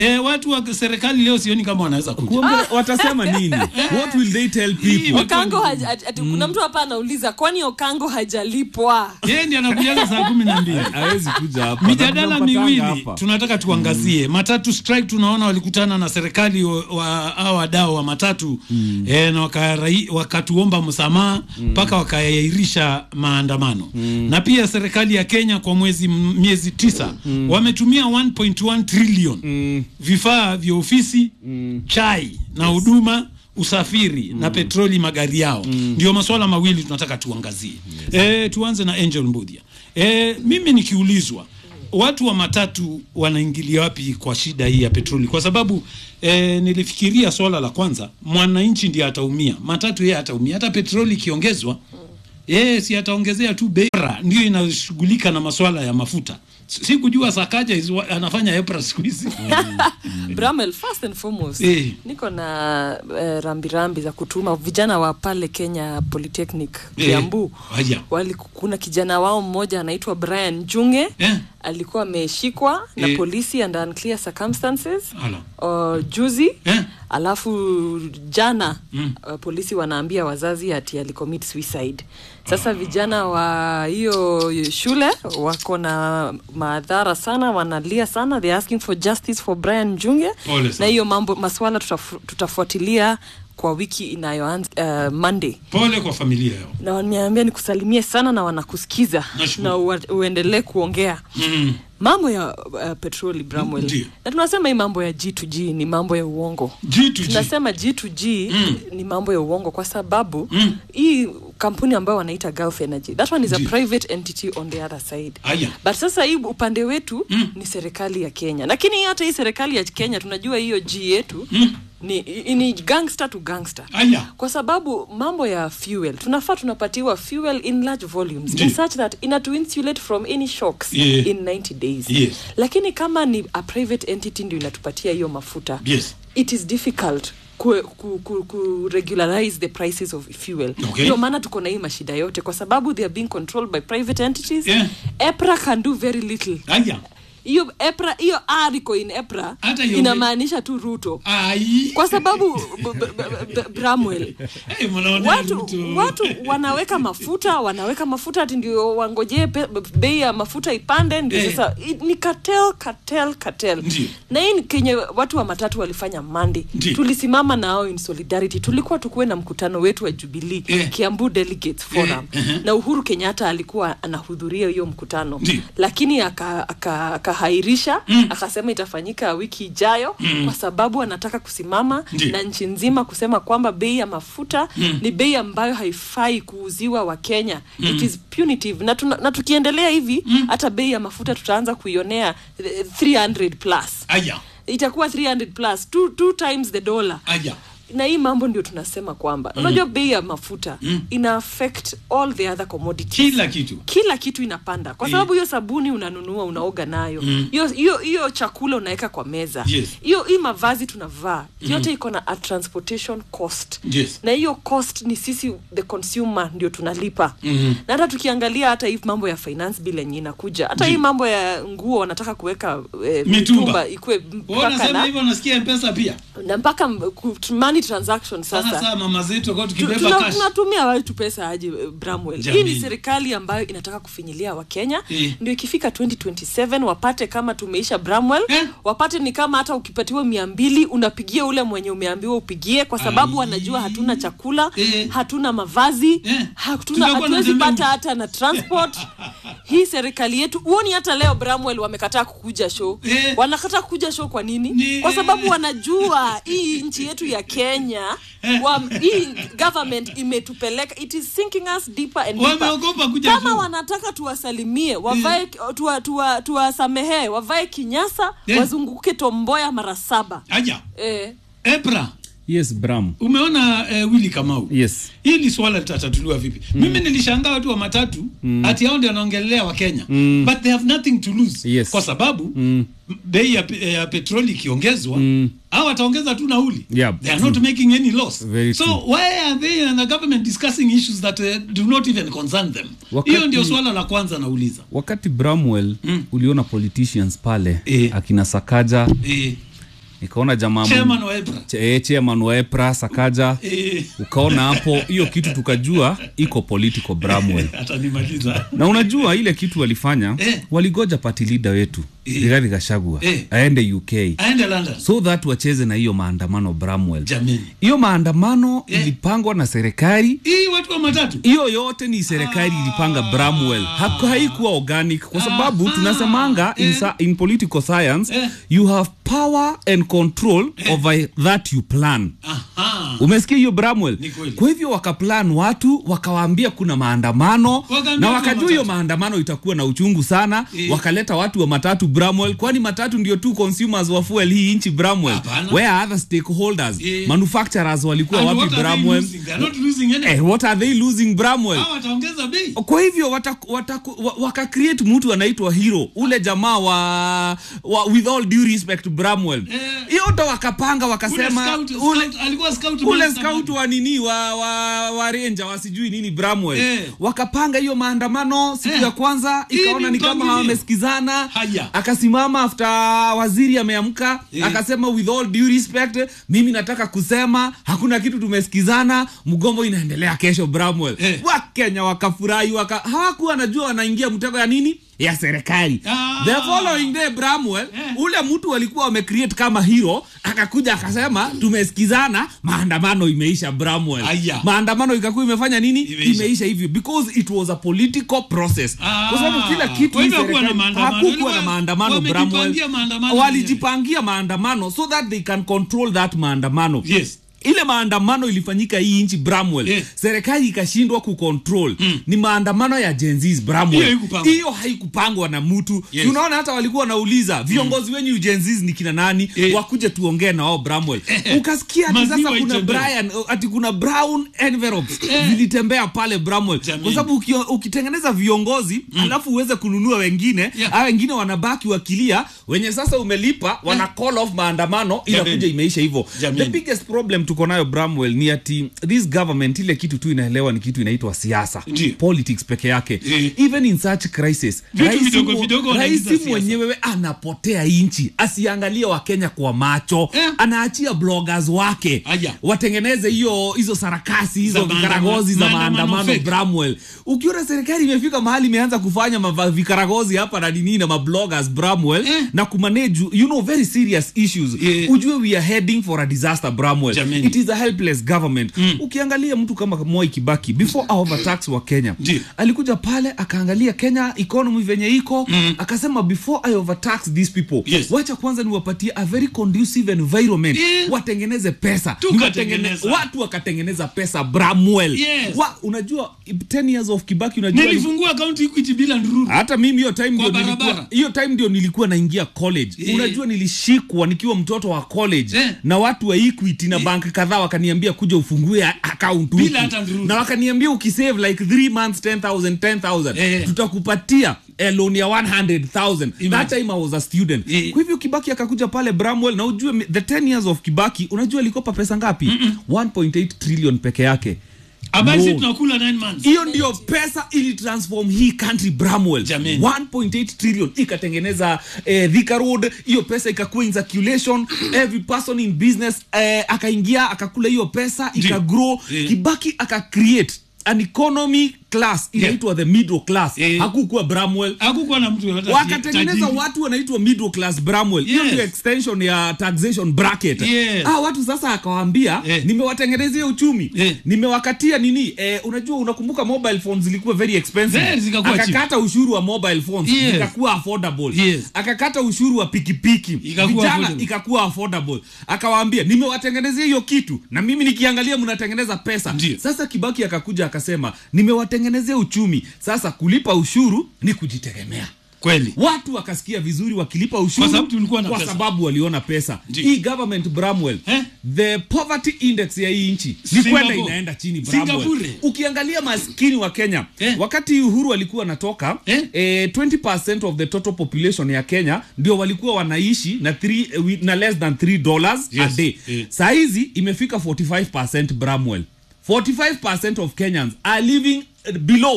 E, watu wa serikali leo sioni kama wanaweza kuja. Kuongea- watasema nini what will they tell people Okango haja, ati, ati, kuna mtu hapa anauliza kwani Okango hajalipwa? Yeye ndiye anakujaga saa kumi na mbili. hawezi kuja hapa Mijadala Tunampatanga miwili hapa. tunataka tuangazie. Matatu strike tunaona walikutana na serikali wa- wa hao wadau wa matatu eh, na wakarai- wakatuomba msamaha mpaka wakaahirisha maandamano na pia serikali ya Kenya kwa mwezi m- miezi tisa wametumia 1.1 trillion vifaa vya ofisi chai na huduma usafiri na petroli magari yao ndio masuala mawili tunataka tuangazie eh, tuanze na Angel Mbudia eh, mimi nikiulizwa watu wa matatu wanaingilia wapi kwa shida hii ya petroli kwa sababu eh, nilifikiria swala la kwanza mwananchi ndiye ataumia matatu yeye ataumia hata petroli ikiongezwa yeye si ataongezea tu bei Bora ndio inashughulika na maswala ya mafuta si kujua sakaja is wa- anafanya EPRA siku hizi Bramel, first and foremost Eh. niko na eh, rambirambi za kutuma vijana wa pale Kenya Polytechnic Eh, Kiambu. haya. Wali, kuna kijana wao mmoja anaitwa Brian Junge Eh. alikuwa ameshikwa na Eh. polisi under unclear circumstances Ala. uh, juzi Eh. alafu jana mm. uh, polisi wanaambia wazazi ati alicommit suicide sasa vijana wa hiyo shule wako na madhara sana wanalia sana they asking for justice for Brian Junge Pole na sana. hiyo mambo maswala tutafu, tutafuatilia kwa wiki inayoanza uh, Monday pole kwa familia yao na waniambia nikusalimie sana na wanakusikiza Nashukuru. na ua- uendelee kuongea mm. mambo ya uh, petroli Bramwell Ndiyo. na tunasema hii mambo ya G2G ni mambo ya uongo G2G. tunasema G2G Mm. ni mambo ya uongo kwa sababu Mm. hii kampuni ambayo wanaita Gulf Energy that one is a Ndiyo. private entity on the other side Aya. but sasa hii upande wetu Mm. ni serikali ya Kenya lakini hata hii serikali ya Kenya tunajua hiyo G yetu Mm. ni, i- ni gangster to gangster Aya. kwa sababu mambo ya fuel tunafaa tunapatiwa fuel in large volumes Ndiyo. in such that inatu insulate from any shocks Yeah. in 90 days Yes. lakini kama ni a private entity ndio inatupatia hiyo mafuta Yes. it is difficult ku, ku, ku, ku regularize the prices of fuel Okay. ndio maana tuko na hii mashida yote kwa sababu they are being controlled by private entities Yeah. EPRA can do very little Aya. hiyo EPRA hiyo R iko in EPRA Hata hiyo- inamaanisha tu Ruto Ai. kwa sababu b- b- b- b- Bramwell Hey, mnaona watu Ruto. watu wanaweka mafuta wanaweka mafuta ati ndio wangojee pe- bei ya mafuta ipande ndio Eh. sasa i- ni cartel cartel cartel Ndiyo. na hii ni kenye watu wa matatu walifanya Monday Ndiyo. tulisimama nao in solidarity tulikuwa tukuwe na mkutano wetu wa Jubilee Eh. Kiambu Delegates Forum Eh, eh. na Uhuru Kenyatta alikuwa anahudhuria hiyo mkutano Ndiyo. lakini akahairisha aka, akahairisha, akasema itafanyika wiki ijayo kwa sababu anataka kusimama Ndiyo. na nchi nzima kusema kwamba bei ya mafuta ni bei ambayo haifai kuuziwa wa Kenya it is punitive na, tuna, na tukiendelea hivi hata bei ya mafuta tutaanza kuionea eh, 300 plus Aya. itakuwa 300 plus two, two times the dollar Aya. na hii mambo ndio tunasema kwamba unajua bei ya mafuta ina affect all the other commodities Kila kitu. kila kitu inapanda kwa sababu hiyo sabuni unanunua unaoga nayo hiyo hiyo hiyo chakula unaweka kwa meza Yes. hiyo hii mavazi tunavaa yote iko na a transportation cost Yes. na hiyo cost ni sisi the consumer ndio tunalipa Mhm. na hata tukiangalia hata hii mambo ya finance bill yenye inakuja hata hii mambo ya nguo wanataka kuweka eh, Mitumba. mitumba ikuwe Wewe mpaka unasema na, hivyo unasikia mpesa pia. na mpaka m- ku- money transaction Sasa sasa saa mama zetu kwa Tu- tukibeba tuna- cash. tunatumia watu pesa aje eh, Bramwell hii Jamii. ni serikali ambayo inataka kufinyilia wakenya Eh. ndio ikifika 2027 wapate kama tumeisha Bramwell Eh. wapate ni kama hata ukipatiwa mia mbili unapigia ule mwenye umeambiwa upigie kwa sababu Ai. wanajua hatuna chakula Eh. hatuna mavazi Eh. hatuna Tutakuwa na hatuwezi tembea pata mji. hata na transport hii serikali yetu huoni hata leo Bramwell wamekataa kukuja show Eh. wanakataa kukuja show kwa nini Ni- kwa sababu wanajua hii nchi yetu ya Kenya wa, hii government imetupeleka it is sinking us deeper and deeper. Wameogopa kuja kama show. wanataka tuwasalimie wavae tuwa, tuwa, tuwasamehee wavae kinyasa Eh. wazunguke tomboya mara saba Aya. eh, EPRA. yes bram Umeona eh, Willy Kamau. yes hili swala litatatuliwa vipi mimi nilishangaa watu wa matatu ati hao ndio wanaongelea wa kenya but they have nothing to lose Yes. kwa sababu bei ya, pe- ya petroli ikiongezwa au wataongeza tu nauli Yeah, they are true. not making any loss Very so true. why are they and the government discussing issues that uh, do not even concern them Wakati- hiyo ndio swala la kwanza nauliza wakati bramwell uliona politicians pale Eh. akina sakaja eh, nikaona jamaa chairman wa EPRA Che- eh, chairman wa epras akaja Eh, ukaona hapo hiyo kitu tukajua iko political bramwell atanimaliza na unajua ile kitu walifanya Eh. waligoja party leader wetu Eh. Rigathi Gachagua Eh. aende uk aende London so that wacheze na hiyo maandamano bramwell jameni hiyo maandamano Eh. ilipangwa na serikali hii watu wa matatu hiyo yote ni serikali ilipanga bramwell Haku- haikuwa organic kwa sababu Ah. tunasemanga in, Eh. sa- in political science Eh. you have power and control over that you plan aha umesikia hiyo bramwell Ni kweli. kwa hivyo wakaplan watu wakawaambia kuna maandamano Wakaambia na watu wa wakajua hiyo matatu. maandamano itakuwa na uchungu sana Eh. wakaleta watu wa matatu bramwell kwani matatu ndio tu consumers wa fuel hii nchi bramwell Hapana. where are other stakeholders Eh. manufacturers walikuwa And wapi what are they bramwell losing? They are not losing anything. eh, what are they losing bramwell Hawa wataongeza bei kwa hivyo wataku- wataku- wa- wakacreate mtu anaitwa hero ule jamaa wa, wa with all due respect bramwell Eh. hiyo ndo wakapanga Ule wakasema scout- ule, scout- alikuwa scout ule master scout man. wa nini wa, wa, wa renja wasijui nini bramwell Eh. wakapanga hiyo maandamano siku Eh. ya kwanza Hii ikaona ni ni kama mpangilio. hawamesikizana Haya. akasimama after waziri ameamka Eh. akasema with all due respect mimi nataka kusema hakuna kitu tumesikizana mgombo inaendelea kesho bramwell Eh. wakenya wakafurahi waka, hawakuwa najua wanaingia mtego ya nini ya serikali Ah. the following day bramwell Eh. ule mtu walikuwa wamecreate kama hero akakuja akasema tumesikizana maandamano imeisha bramwell Aya. maandamano ikakuwa imefanya nini Imeisha. imeisha hivyo because it was a political process Ah. kwa sababu kila kitu Kwa hii hivyo hakuwa na serikali- maandamano. hakukuwa Ilikuwa- na maandamano wamejipangia bramwell maandamano walijipangia maandamano so that they can control that maandamano Yes. ile maandamano ilifanyika hii nchi bramwell Yeah. serikali ikashindwa kucontrol mm. ni maandamano ya jenzis Hiyo bramwell haikupangwa. hiyo haikupangwa na mtu Yes. Si unaona hata walikuwa wanauliza viongozi wenyu jenzis ni kina nani Eh. wakuje tuongee na wao bramwell ukasikia ati Maziwa sasa kuna itembee. brian ati kuna brown envelopes zilitembea pale bramwell Jamii. kwa sababu ukio- ukitengeneza viongozi alafu uweze kununua wengine Yeah. a wengine wanabaki wakilia wenye sasa umelipa wana call off maandamano inakuja Jamii. imeisha hivyo Jamii. the biggest problem tuko nayo bramwell ni ati this government ile kitu tu inaelewa ni kitu inaitwa siasa Ndiyo. politics peke yake Eh. even in such crisis Vitu rais vidogo mu- vidogo rais wanaingiza siasa. mwenyewe anapotea inchi asiangalie wakenya kwa macho Eh. anaachia bloggers wake Aya. watengeneze hiyo hizo sarakasi hizo Za maandamano- vikaragozi za maandamano maandamano fake. bramwell ukiona serikali imefika mahali imeanza kufanya mava- vikaragozi hapa na nini na mabloggers bramwell Eh. na kumanage you know very serious issues Eh. ujue we are heading for a disaster bramwell Jameni. it is a helpless government ukiangalia mtu kama moi kibaki before our overtax wa kenya Ndiyo. alikuja pale akaangalia kenya economy venye iko akasema before i overtax these people Yes. wacha kwanza niwapatie a very conducive environment Yes. watengeneze pesa Tukatengeneza. Niwatengene- watu wakatengeneza pesa bramwell Yes. wa, unajua 10 years of kibaki unajua nilifungua akaunti equity bila ndururu hata mimi hiyo time ndio barabara. nilikuwa hiyo time ndio nilikuwa naingia college Eh. unajua nilishikwa nikiwa mtoto wa college Eh. na watu wa equity na bank kadhaa wakaniambia kuja ufungue a- account huku. Bila hata ndururu. na wakaniambia ukisave like 3 months 10000 10000 Eh. tutakupatia eh, loan ya 100000 that Imagine. time i was a student Eh. kwa hivyo kibaki akakuja pale bramwell na ujue mi- the 10 years of kibaki unajua alikopa pesa ngapi 1.8 trillion peke yake ambayo sisi No. tunakula 9 months hiyo ndio pesa ili transform hii country bramwell Jameni. 1.8 trillion ikatengeneza eh, Thika road hiyo pesa ikakuwa in circulation every person in business eh, akaingia akakula hiyo pesa ikagrow Eh. kibaki akacreate an economy class inaitwa the middle class Eh. hakukuwa bramwell hakukuwa na mtu yoyote wakatengeneza tajiri. watu wanaitwa middle class bramwell hiyo Yes. ndio extension ya taxation bracket Yes. ah, watu sasa akawaambia Eh. nimewatengenezea uchumi Eh. nimewakatia nini eh, unajua unakumbuka mobile phones zilikuwa very expensive Very, zikakuwa cheap. akakata ushuru wa mobile phones Yes. ikakuwa affordable Yes. akakata ushuru wa pikipiki Ikakuwa vijana affordable. ikakuwa affordable akawaambia nimewatengenezea hiyo kitu na mimi nikiangalia mnatengeneza pesa Ndiyo. sasa kibaki akakuja akasema nimewatengenezea uchumi sasa kulipa ushuru ni kujitegemea kweli watu wakasikia vizuri wakilipa ushuru Kwa sababu tulikuwa na kwa pesa. sababu waliona pesa Ndiyo. hii government bramwell Eh? the poverty index ya hii nchi ni Singapore. kwenda inaenda chini Bramwell. Singapore. ukiangalia maskini wa kenya Eh? wakati uhuru alikuwa anatoka Eh? eh, 20 of the total population ya kenya ndio walikuwa wanaishi na, three, eh, wi- na less than 3 dollars a Yes. day Eh. sahizi imefika 45 bramwell 45 of kenyans are living eh, below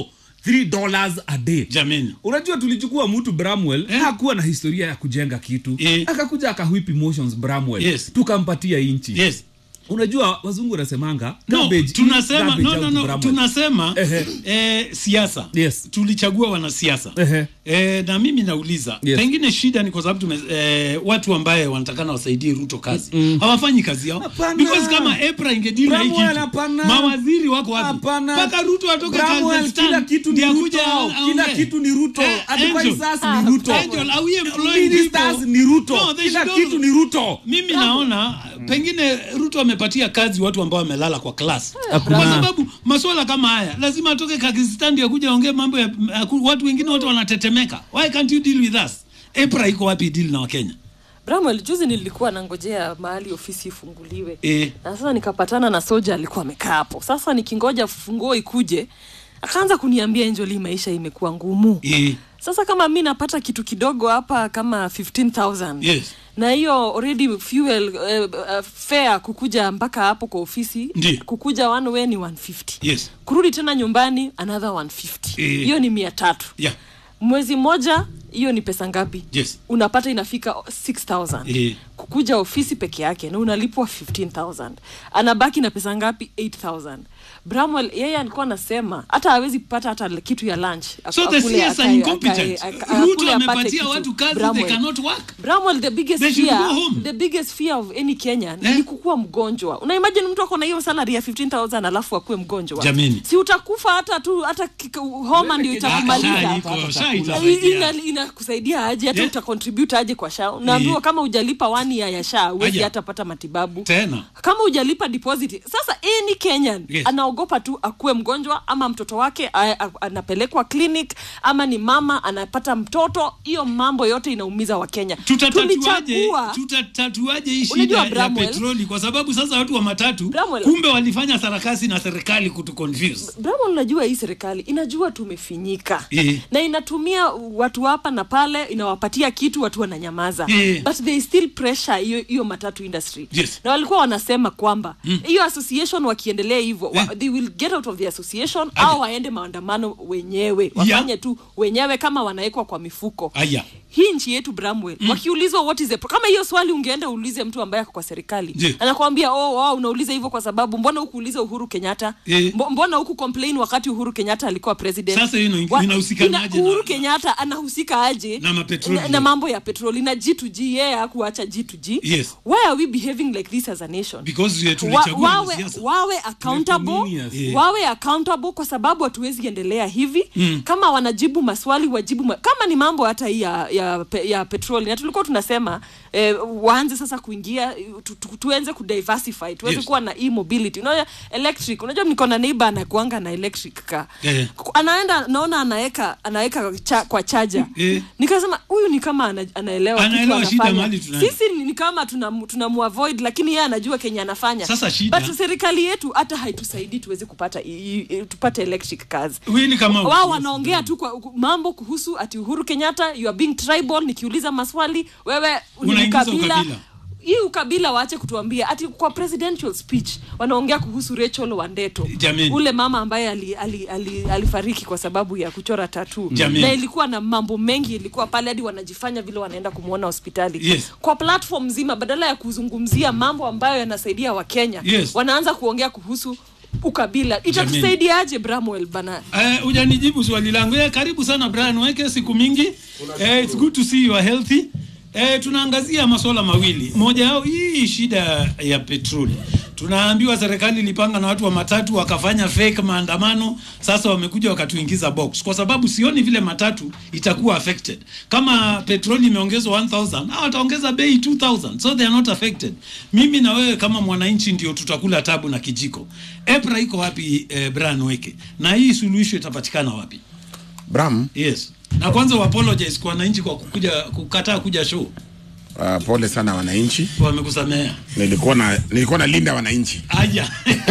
3 dollars a day jameni unajua tulichukua mtu bramwell Eh. hakuwa na historia ya kujenga kitu Eh. akakuja akahwip emotions bramwell Yes. tukampatia inchi yes unajua wazungu wanasemanga no, garbage in, tunasema garbage no, out no, no, Bramwell. tunasema Ehe. eh, siasa Yes. tulichagua wanasiasa Ehe. eh, na mimi nauliza Yes. pengine shida ni kwa sababu tume, eh, watu ambaye wanatakana wasaidie ruto kazi hawafanyi kazi yao Hapana. because kama epra ingedili na hii Bramwell, kitu hapana. mawaziri wako wapi Hapana. mpaka ruto atoke Bramwell, Kazakhstan, kila kitu ni ndiye Ruto. akuje aongee. Kila kitu ni Ruto. Eh, Advisors Angel. ni Ruto. Angel, are we employing Ministers people? ni Ruto. No, they Kila should kitu all- ni Ruto. mimi naona pengine ruto amepatia kazi watu ambao wamelala kwa klas Hapana. kwa sababu masuala kama haya lazima atoke kakistan ndio akuja aongee mambo ya aku- watu wengine wote wanatetemeka why can't you deal with us epra iko wapi deal na wakenya bramwell juzi nilikuwa nangojea mahali ofisi ifunguliwe Eh. na sasa nikapatana na soja alikuwa amekaa hapo sasa nikingoja funguo ikuje akaanza kuniambia enjoli maisha imekuwa ngumu Eh, sasa kama mi napata kitu kidogo hapa kama 15000 Yes. na hiyo already fuel uh, uh, fare kukuja mpaka hapo kwa ofisi Ndiyo. kukuja one way ni 150 yes kurudi tena nyumbani another 150 Eh. hiyo ni mia tatu yeah mwezi mmoja hiyo ni pesa ngapi Yes. unapata inafika 6000 Eh. kukuja ofisi peke yake na unalipwa 15000 anabaki na pesa ngapi 8000 bramwell yeye alikuwa anasema hata hawezi kupata hata kitu ya lunch so the Akule, CS are akae- incompetent akae- aka- ruto akule apate amepatia kitu. watu kazi they Bramwell. cannot work Bramwell, the biggest They should fear, go home. the biggest fear of any Kenyan Eh? ni kukuwa mgonjwa. Una imagine mtu ako na hiyo salary ya 15000 alafu akuwe mgonjwa. Jameni. Si utakufa hata tu hata kika- homa ndio Ah, itakumaliza. sha iko, sha I- itasaidia. ina- inakusaidia aje hata Yeah. utacontribute aje kwa sha unaambiwa Yeah. kama hujalipa wani ya ya sha huwezi Aja. hata pata matibabu tena kama hujalipa deposit sasa any kenyan Yes. anaogopa tu akuwe mgonjwa ama mtoto wake a- a- anapelekwa clinic ama ni mama anapata mtoto hiyo mambo yote inaumiza wakenya tutatatuaje Tulichagua- tutatatuaje hii shida Unajua, ya Bramwell- petroli kwa sababu sasa watu wa matatu Bramwell- kumbe walifanya sarakasi na serikali kutu confuse Brahma unajua hii serikali inajua tumefinyika Eh. na inatumia watu hapa na pale inawapatia kitu watu wananyamaza Eh. but they still pressure hiyo hiyo matatu industry Yes. na walikuwa wanasema kwamba hiyo association wakiendelea hivyo wa, Eh. they will get out of the association Aje. au waende maandamano wenyewe wafanye tu wenyewe kama wanawekwa kwa mifuko aya hii nchi yetu bramwell mm. wakiulizwa what is the pro- kama hiyo swali ungeenda uulize mtu ambaye ako kwa serikali Je. anakwambia oh, oh, unauliza hivyo kwa sababu mbona hukuuliza uhuru kenyatta Eh. Mbo- mbona huku complain wakati uhuru kenyatta alikuwa president Sasa hiyo ina- Wa- inahusikanaje ina- uhuru na- kenyatta anahusika aje Na mapetroli. na, na mambo ya petroli na g2g yeye hakuacha g2g Yes. why are we behaving like this as a nation because eh, wa, tulichagua wawe, wanasiasa. wawe accountable Convenience. Yeah. wawe accountable kwa sababu hatuwezi endelea hivi mm. kama wanajibu maswali wajibu ma kama ni mambo hata hii ya, ya, pe- ya petroli na tulikuwa tunasema eh, waanze sasa kuingia tu, tu, tuenze kudiversify tuweze Yes. kuwa na e mobility unajua electric unajua niko na neighbor anakuanga na electric car Eh. anaenda naona anaweka anaweka cha, kwa chaja Eh. nikasema huyu ni kama ana, anaelewa kitu Anaelewa shida anafanya. mahali tunaenda. sisi ni, ni kama tunamu tunamuavoid lakini yeye anajua kenye anafanya Sasa shida- but serikali yetu hata haitusaidii tuweze kupata i, i, tupate electric cars Wili kama wao wanaongea tu kwa mambo kuhusu ati uhuru kenyatta you are being tribal nikiuliza maswali wewe ni Unaingiza ukabila ukabila. hii ukabila waache kutuambia ati kwa presidential speech wanaongea kuhusu Rachel Wandeto Jameni. ule mama ambaye ali, ali, ali, alifariki kwa sababu ya kuchora tatu Jameni. na ilikuwa na mambo mengi ilikuwa pale hadi wanajifanya vile wanaenda kumwona hospitali Yes. kwa platform nzima badala ya kuzungumzia mambo ambayo yanasaidia wakenya Yes. wanaanza kuongea kuhusu ukabila itatusaidiaje bramwell bana Eh, hujanijibu swali langu. Eh, karibu sana Brian Weke, siku mingi. Eh, it's good to see you are healthy. Eh, tunaangazia masuala mawili. Moja yao hii shida ya petroli. Tunaambiwa serikali ilipanga na watu wa matatu wakafanya fake maandamano, sasa wamekuja wakatuingiza box, kwa sababu sioni vile matatu itakuwa affected. Kama petroli imeongezwa 1000 hao wataongeza bei 2000, so they are not affected. Mimi na wewe kama mwananchi ndio tutakula tabu na kijiko. EPRA iko wapi eh, Brian Weke? Na hii suluhisho itapatikana wapi? Bram, Yes. Na kwanza uapologize kwa wananchi kwa kukuja kukataa kuja show. uh, pole sana wananchi. Wamekusamea. Nilikuwa na nilikuwa na linda wananchi, Aja.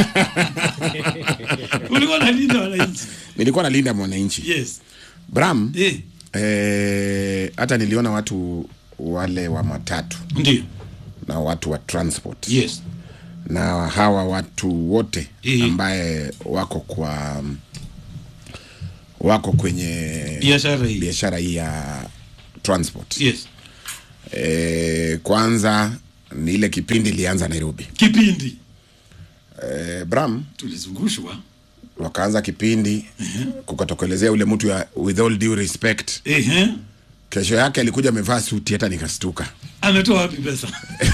Ulikuwa na linda wananchi. nilikuwa na linda mwananchi. Yes. Bram, Eh, eh, hata niliona watu wale wa matatu ndio. na watu wa transport Yes. na hawa watu wote Eh. ambaye wako kwa wako kwenye biashara hii biashara hii ya transport yes e, kwanza ni ile kipindi ilianza nairobi kipindi e, bram tulizungushwa wakaanza kipindi kukatokelezea ule mtu ya with all due respect ehe kesho yake alikuja amevaa suti hata nikastuka ametoa wapi pesa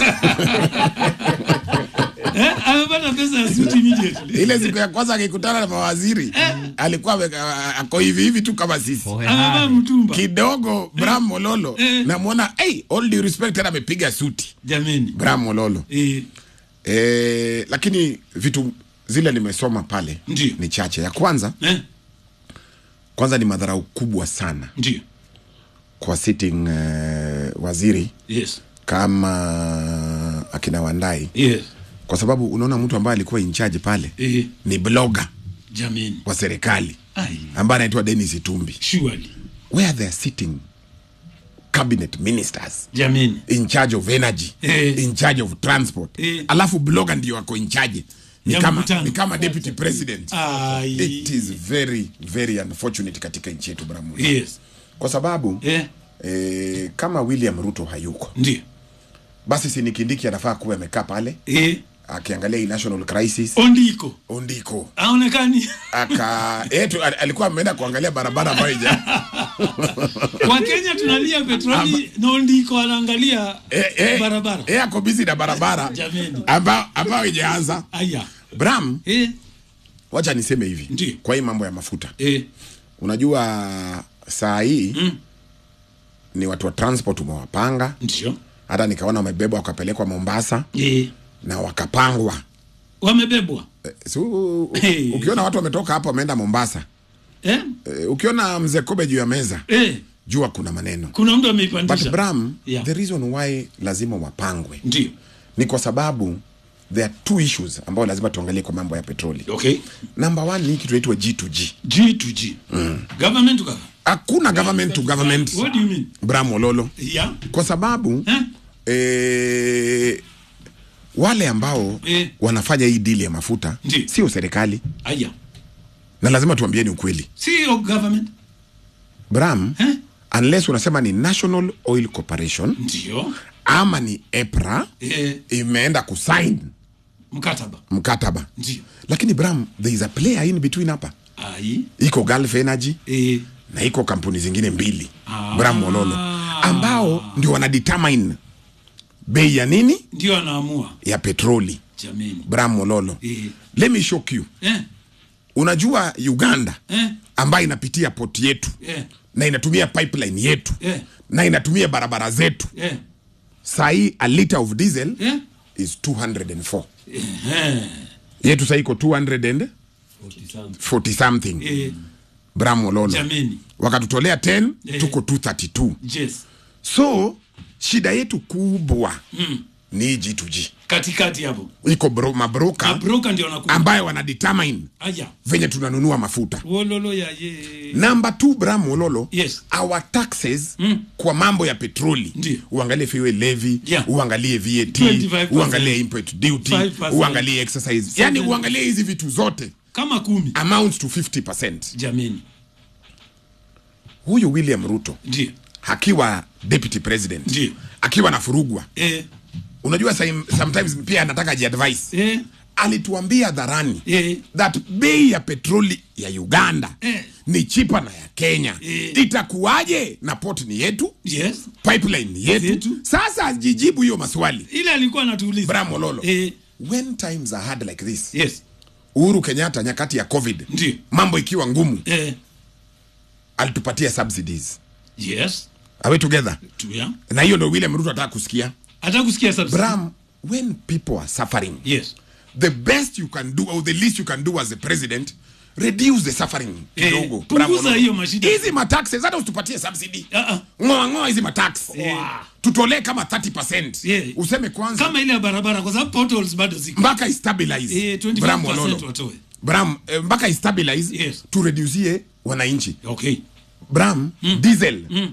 eh, amepata pesa ya suit immediately ile siku ya kwanza akikutana na mawaziri alikuwa ame- a- ako hivi hivi tu kama sisi amevaa mtumba kidogo bram mololo Eh. namwona hey, all due respect tena amepiga suti jameni bram mololo eh, e, lakini vitu zile nimesoma pale Ndiyo. ni chache ya kwanza eh, kwanza ni madharau kubwa sana ndio kwa sitting uh, waziri yes kama akina wandai yes kwa sababu unaona mtu ambaye alikuwa in charge pale eh, ni blogger jameni wa serikali ai ambaye anaitwa denis itumbi surely where they are sitting cabinet ministers jameni in charge of energy Eh. in charge of transport Eh. alafu blogger ndio wako in charge ni Ya kama, mkutano. ni kama deputy president ai it is very very unfortunate katika nchi yetu bramu yes kwa sababu eh, eh, kama william ruto hayuko ndio basi sinikindiki anafaa kuwa amekaa pale eh, akiangalia hii national crisis ondiko ondiko aonekani aka etu alikuwa ameenda kuangalia barabara ambayo ija kwa kenya tunalia petroli na ondiko anaangalia eh, eh, barabara eh, ako busy na barabara Jameni. ambao ambao ijaanza aya bram eh, wacha niseme hivi Ndiyo. kwa hii mambo ya mafuta eh, unajua saa hii Mm. ni watu wa transport umewapanga ndio hata nikaona wamebebwa wakapelekwa mombasa eh, na wakapangwa wamebebwa Eh, so, Hey. ukiona watu wametoka hapo wameenda mombasa eh, eh, ukiona mzee kobe juu ya meza eh, jua kuna maneno kuna mtu but ameipandisha bram Yeah. the reason why lazima wapangwe ndio ni kwa sababu there are two issues ambayo lazima tuangalie kwa mambo ya petroli okay number one ni hii kitu inaitwa g2g g to g government to government hakuna government to government what do you mean bram ololo yeah kwa sababu eh? eh, wale ambao Eh. wanafanya hii dili ya mafuta Ndiyo. sio serikali aya na lazima tuambieni ukweli sio government bram eh? unless unasema ni national oil corporation ndio ama ni epra eh, imeenda kusign mkataba mkataba ndio lakini bram there is a player in between hapa ai iko gulf energy eh, na iko kampuni zingine mbili Ah. bram mololo ambao ndio wanadetermine bei ya nini ndio anaamua ya petroli jameni bram mololo eh, let me shock you eh, unajua uganda eh, ambayo inapitia poti yetu eh, na inatumia pipeline yetu eh, na inatumia barabara zetu eh, sahii a liter of diesel eh, is 204 eh, yetu sahii iko 240 something eh, bram mololo jameni wakatutolea 10 Eh. tuko 232 yes so shida yetu kubwa mm. ni hii g2g katikati hapo iko bro, mabroka abroka ndio anakuja ambayo wanadetermine aya venye tunanunua mafuta wololo ya ye namba t bram mololo Yes. our taxes mm. kwa mambo ya petroli Ndiyo. uangalie fuel levy Yeah. uangalie vat 25%. uangalie import duty 5%. uangalie exercise yani uangalie hizi vitu zote kama kumi amounts to 50 jameni huyu william ruto ndio akiwa deputy president Ndiyo. akiwa na furugwa eh, unajua some- sometimes pia anataka jiadvice eh, alituambia hadharani eh, that bei ya petroli ya uganda Eh. ni chipa na ya kenya Eh. itakuwaje na port ni yetu yes pipeline ni yetu Yetu. sasa ajijibu hiyo maswali ile alikuwa anatuuliza bram ololo eh, when times are hard like this yes uhuru kenyatta nyakati ya covid Ndiyo. mambo ikiwa ngumu eh, alitupatia subsidies yes are we together tuya na hiyo ndo william ruto ataka kusikia hata kusikia subsidy. bram when people are suffering yes the best you can do or the least you can do as a president reduce the suffering Eh, kidogo punguza Bram Ololo. hiyo mashida. hizi mataxes hata usitupatie subsidy Ah, ah. ngoa ngoa hizi matax Eh. tutolee kama 30% Yeah. useme kwanza kama ile ya barabara kwa sababu potholes bado ziko mpaka istabilize eh, Bram 25% Ololo. watoe Bram eh, mpaka istabilize Yes. tureducie wananchi okay bram diesel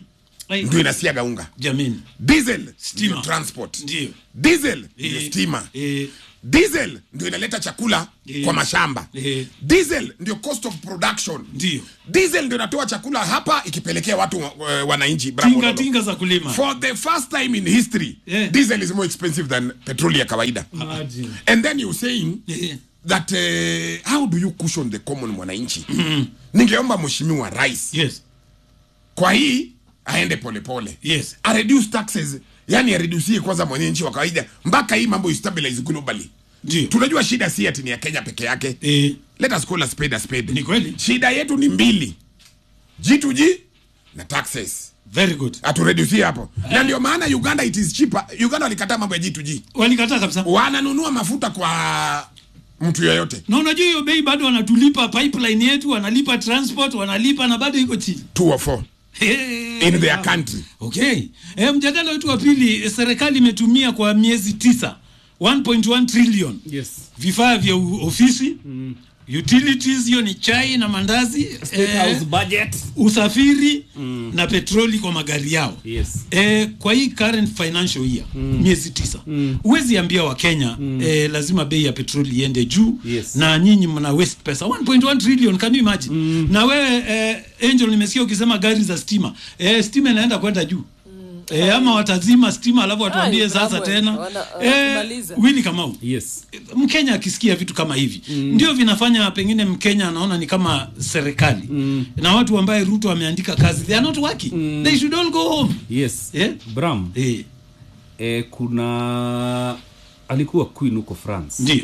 Ai. ndio inasiaga unga jamini diesel Stima. ndio transport Ndio. diesel ndio Eh, stima eh, diesel ndio inaleta chakula Eh. kwa mashamba Eh. diesel ndio cost of production ndio diesel ndio inatoa chakula hapa ikipelekea watu uh, wananchi Bravo, tinga Lolo. tinga za kulima for the first time in history Yeah. diesel is more expensive than petrol ya kawaida Imagine. and then you saying Eh, that uh, how do you cushion the common mwananchi ningeomba mheshimiwa rais yes kwa hii aende polepole Yes. a reduce taxes yani aredusie kwanza mwananchi wa kawaida mpaka hii mambo istabilize globally ndio tunajua shida si ati ni ya kenya peke yake eh, let us call a spade a spade Ni kweli. shida yetu ni mbili g2g na taxes very good aturedusie hapo na ndio maana uganda it is cheaper uganda walikataa mambo ya g2g walikataa kabisa wananunua mafuta kwa mtu yoyote na unajua hiyo bei bado wanatulipa pipeline yetu wanalipa transport wanalipa na bado iko chini two or four Hey, in their wow. country okay e, mjadala wetu wa pili eh, serikali imetumia kwa miezi tisa 1.1 trillion yes vifaa vya u- ofisi mm. utilities hiyo ni chai na mandazi State House budget usafiri mm. na petroli kwa magari yao yes E, kwa hii current financial year mm. miezi tisa huwezi ambia wakenya mm. e, lazima bei ya petroli iende juu Yes. na nyinyi mna waste pesa 1.1 trillion can you imagine mm. na wewe e, angel nimesikia ukisema gari za stima e, stima inaenda kwenda juu E, ama watazima stima alafu watuambie Ai, sasa Bramwell, tena wana- e, wanakimaliza. wili kamau yes mkenya akisikia vitu kama hivi mm. ndio vinafanya pengine mkenya anaona ni kama serikali mm. na watu ambaye ruto ameandika kazi they are not working mm. they should all go home yes Eh? bram eh, eh, kuna alikuwa queen huko france ndio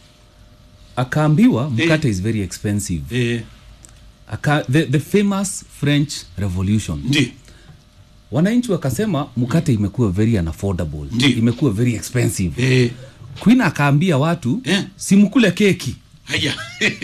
akaambiwa mkate is very expensive eh, Aka, the, the famous french revolution ndio wananchi wakasema mkate imekuwa very unaffordable Ndiyo. imekuwa very expensive eh, queen akaambia watu Eh. simkule keki haya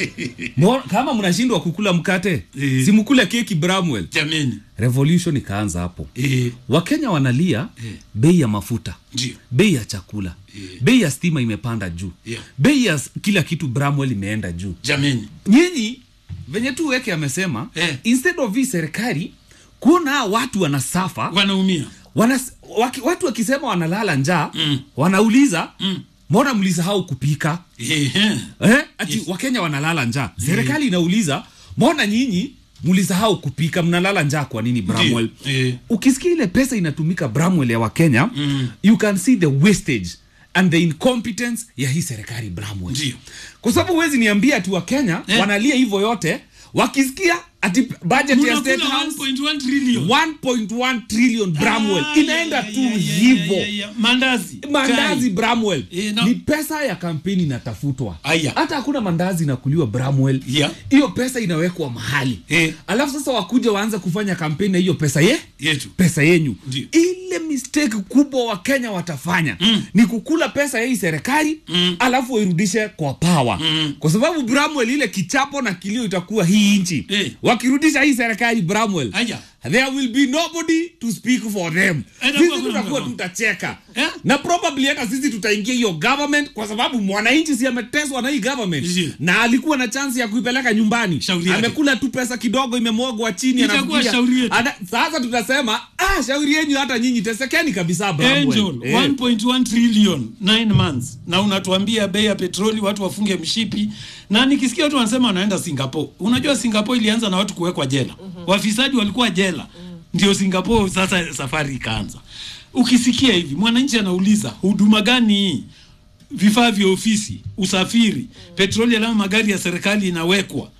Mo- kama mnashindwa kukula mkate Eh. simkule keki bramwell jameni revolution ikaanza hapo eh, wakenya wanalia Eh. bei ya mafuta ndio bei ya chakula Eh. bei ya stima imepanda juu Yeah. bei ya s- kila kitu bramwell imeenda juu jameni nyinyi venye tu weke amesema Eh. instead of hii serikali kuona hawa watu wanasafa wanaumia wana, waki, watu wakisema wanalala njaa Mm. wanauliza Mm. mbona mlisahau kupika eh, eh, eh? ati wakenya wanalala njaa serikali inauliza mbona nyinyi mlisahau kupika mnalala njaa kwa nini bramwell Ndiyo, eh. ukisikia ile pesa inatumika bramwell ya wakenya mm. you can see the wastage and the incompetence ya hii serikali bramwell Ndiyo. kwa sababu huwezi niambia ati wakenya Eh. wanalia hivyo yote wakisikia ati budget ya Mnakula state house 1.1 trillion 1.1 trillion bramwell Ah, inaenda ya, tu ya, ya, ya, hivo ya, ya. mandazi mandazi Chai. bramwell Eh, no. ni pesa ya kampeni inatafutwa Aya. hata hakuna mandazi inakuliwa bramwell Yeah. hiyo pesa inawekwa mahali Eh. alafu sasa wakuja waanze kufanya kampeni na hiyo pesa ye yetu pesa yenyu Ndio. ile mistake kubwa wakenya watafanya mm. ni kukula pesa ya hii serikali mm. alafu wairudishe kwa pawa mm. kwa sababu bramwell ile kichapo na kilio itakuwa hii nchi Eh. wakirudisha hii serikali bramwell Aya. there will be nobody to speak for them Eh, sisi nakuwa- tutakuwa nakuwa- tutacheka Eh? na probably hata sisi tutaingia hiyo government kwa sababu mwananchi si ameteswa na hii government Ndio. na alikuwa na chance ya kuipeleka nyumbani Shauri yake. amekula tu pesa kidogo imemwogwa chini Itakuwa anafikiria- shauri yetu. Ana- sasa tutasema ah, shauri yenyu hata nyinyi tesekeni kabisa Bramwell. Angel, Eh. 1.1 trillion 9 months na unatuambia bei ya petroli watu wafunge mshipi na nikisikia watu wanasema wanaenda singapore unajua singapore ilianza na watu kuwekwa jela wafisadi walikuwa jela ndio singapore sasa safari ikaanza ukisikia hivi mwananchi anauliza huduma gani hii vifaa vya ofisi usafiri petroli alama magari ya serikali inawekwa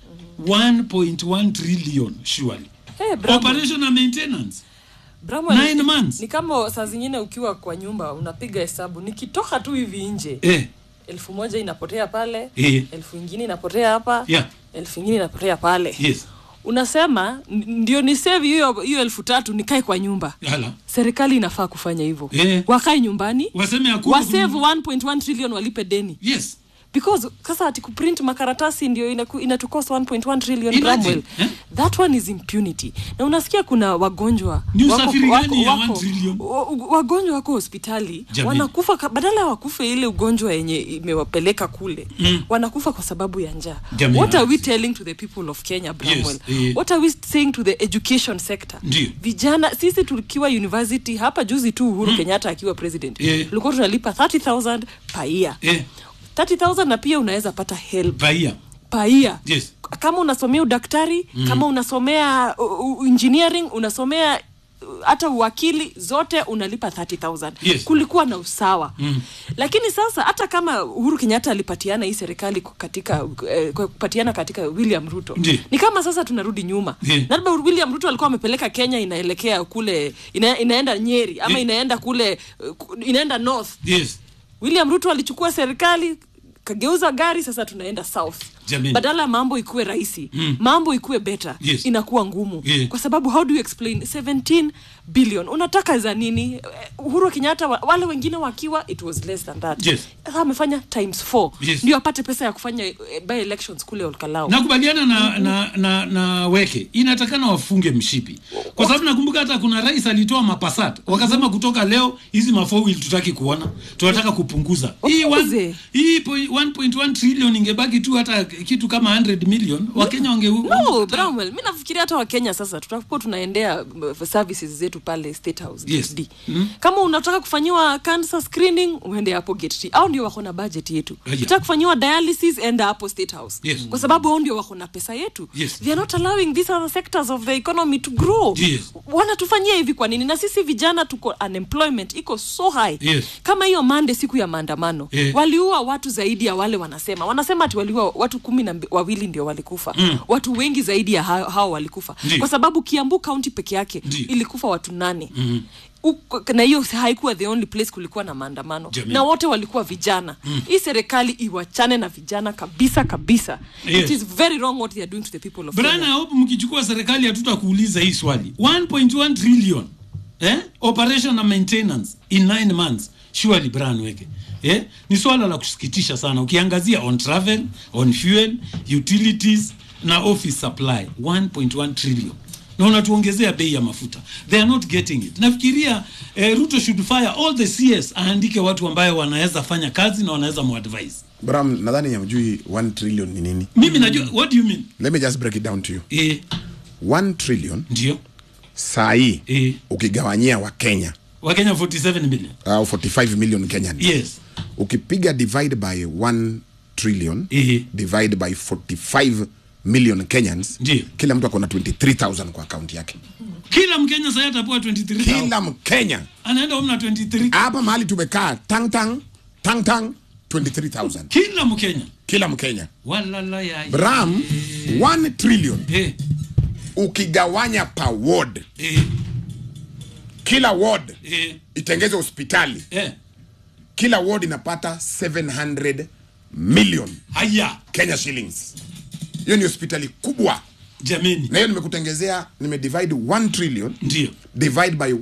1.1 trillion surely Hey, Bramwell. operation and maintenance Bramwell, Nine ni- months. ni kama saa zingine ukiwa kwa nyumba unapiga hesabu nikitoka tu hivi nje eh elfu moja inapotea pale Eh. elfu ingine inapotea hapa Yeah. elfu ingine inapotea pale yes unasema n- ndio ni save hiyo hiyo elfu tatu nikae kwa nyumba hala serikali inafaa kufanya hivyo Eh. wakae nyumbani waseme hakuna wasave 1.1 trillion walipe deni yes because sasa ati kuprint makaratasi ndio inaku- inatucost 1.1 trillion Imagine, Bramwell. eh? that one is impunity na unasikia kuna wagonjwa Ni wako- usafiri wako- gani ya wako- 1 trillion? wa- wagonjwa wako hospitali Jamii. wanakufa ka- badala ya wakufe ile ugonjwa yenye imewapeleka kule mm. wanakufa kwa sababu ya njaa Jamii. what are we telling to the people of kenya Bramwell? eh. what are we saying to the education sector Ndio. vijana sisi tukiwa university hapa juzi tu uhuru kenyatta akiwa president Eh. tulikuwa tunalipa 30000 per year Eh, 30000 na pia unaweza pata help baia per year Yes. kama unasomea udaktari mm. kama unasomea uh, uh, engineering unasomea uh, hata uwakili zote unalipa 30000 Yes. kulikuwa na usawa mm. lakini sasa hata kama uhuru kenyatta alipatiana hii serikali ku- katika eh, kwa kupatiana katika william ruto Ndiyo. ni kama sasa tunarudi nyuma Ndiyo. na labda william ruto alikuwa amepeleka kenya inaelekea kule ina, inaenda nyeri ama Ndiyo. inaenda kule uh, ku- inaenda north yes william ruto alichukua serikali kageuza gari sasa tunaenda south Jameni. badala ya mambo ikuwe rahisi mm. mambo ikuwe better Yes. inakuwa ngumu Yeah. kwa sababu how do you explain 17 billion unataka za nini Eh, uhuru wa kenyatta wa- wale wengine wakiwa it was less than that Yes. sasa amefanya times 4 Yes. ndio apate pesa ya kufanya eh, by elections kule olkalao nakubaliana na, na, na, na weke inatakana wafunge mshipi kwa sababu nakumbuka hata kuna rais alitoa mapasat wakasema kutoka leo hizi mafowil tutaki kuona tunataka kupunguza hii Wapunguze. one- hii point- 1.1 trillion ingebaki tu hata kitu kama 100 million wakenya wange no bramwell mi nafikiria hata wakenya sasa tutakuwa tunaendea uh, services zetu pale state house Yes. D. kama unataka kufanyiwa cancer screening uende hapo gate T. au ndio wako na budget yetu Aya. unataka kufanyiwa dialysis enda hapo state house Yes. kwa sababu hao ndio wako na pesa yetu Yes. they are not allowing these other sectors of the economy to grow Yes. wanatufanyia hivi kwa nini na sisi vijana tuko unemployment iko so high Yes. kama hiyo mande siku ya maandamano Eh. waliua watu zaidi ya wale wanasema wanasema ati waliua watu kumi na mbi- wawili ndio walikufa mm. watu wengi zaidi ya hao, hao walikufa Ndiyo. kwa sababu kiambu kaunti peke yake Ndiyo. ilikufa watu nane mm. Uko, na hiyo haikuwa the only place kulikuwa na maandamano Jamii. na wote walikuwa vijana mm. hii serikali iwachane na vijana kabisa kabisa Yes. it is very wrong what they are doing to the people of Brian, Kenya. I hope mkichukua serikali hatutakuuliza hii swali 1.1 trillion eh? operation na maintenance in 9 months surely Brian weke eh? ni swala la kusikitisha sana ukiangazia on travel on fuel utilities na office supply 1.1 trillion na unatuongezea bei ya mafuta they are not getting it nafikiria eh, ruto should fire all the cs aandike watu ambayo wanaweza fanya kazi na wanaweza muadvise bram nadhani hamjui 1 trillion ni nini mimi najua what do you mean let me just break it down to you eh, 1 trillion ndio saa hii eh, ukigawanyia wa kenya wakenya 47 million au 45 million kenyan yes ukipiga divide by 1 trillion Ehe. divide by 45 million kenyans Ndiyo. kila mtu akona 23000 kwa akaunti yake kila mkenya sasa atapewa 23 kila mkenya anaenda home na 23 hapa mahali tumekaa tang tang tang tang 23000 kila mkenya kila mkenya walala ya bram 1 trillion eh, ukigawanya per ward eh, kila ward eh, itengeze hospitali eh. kila ward inapata 700 million haya kenya shillings hiyo ni hospitali kubwa jameni na hiyo nimekutengezea nimedivide 1 trillion ndio divide by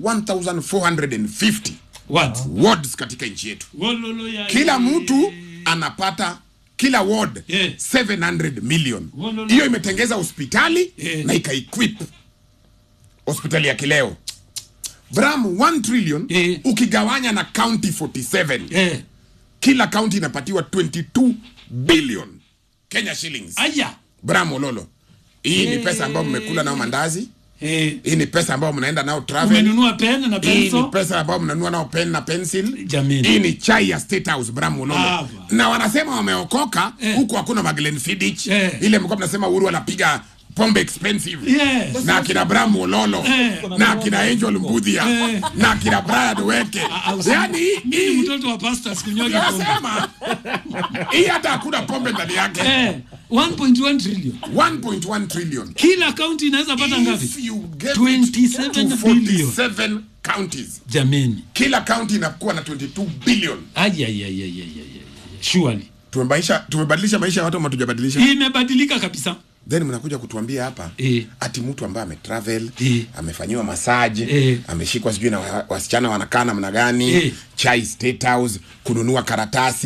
1450 what wards katika nchi yetu walolo ya kila mtu anapata kila ward Yeah. 700 million Wololo. hiyo imetengeza hospitali Yeah. na ikaequip hospitali ya kileo bram 1 trillion Yeah. ukigawanya na county 47 eh, kila county inapatiwa 22 billion kenya shillings haya bram ololo hii ni pesa ambayo mmekula nao mandazi eh, hii ni pesa ambayo mnaenda nao travel umenunua pen na hii ni penso pesa ambayo mnanunua nao pen na pencil Jameni. hii ni chai ya state house bram ololo Hapa. na wanasema wameokoka Eh. huku hakuna maglen fidich Eh. ile mlikuwa mnasema uhuru anapiga pombe expensive Yes. na akina bram ololo Eh. na akina angel mbudhia Eh. na akina brian weke Ah, usi- yani mimi hii mtoto wa pasta sikunyoga pombe nasema hii hata hakuna pombe ndani yake eh, 1.1 trillion 1.1 trillion kila kaunti inaweza pata ngapi if you get 27 it to billion. 47 counties jameni kila county inakuwa na 22 billion ayayayayayaya surely tumebadilisha tumebadilisha maisha ya watu ama tujabadilisha imebadilika kabisa then mnakuja kutuambia hapa Eh. ati mtu ambaye ametravel Eh. amefanyiwa masaji Eh. ameshikwa sijui na wa- wasichana wanakaa namna gani Eh. chai state house kununua karatasi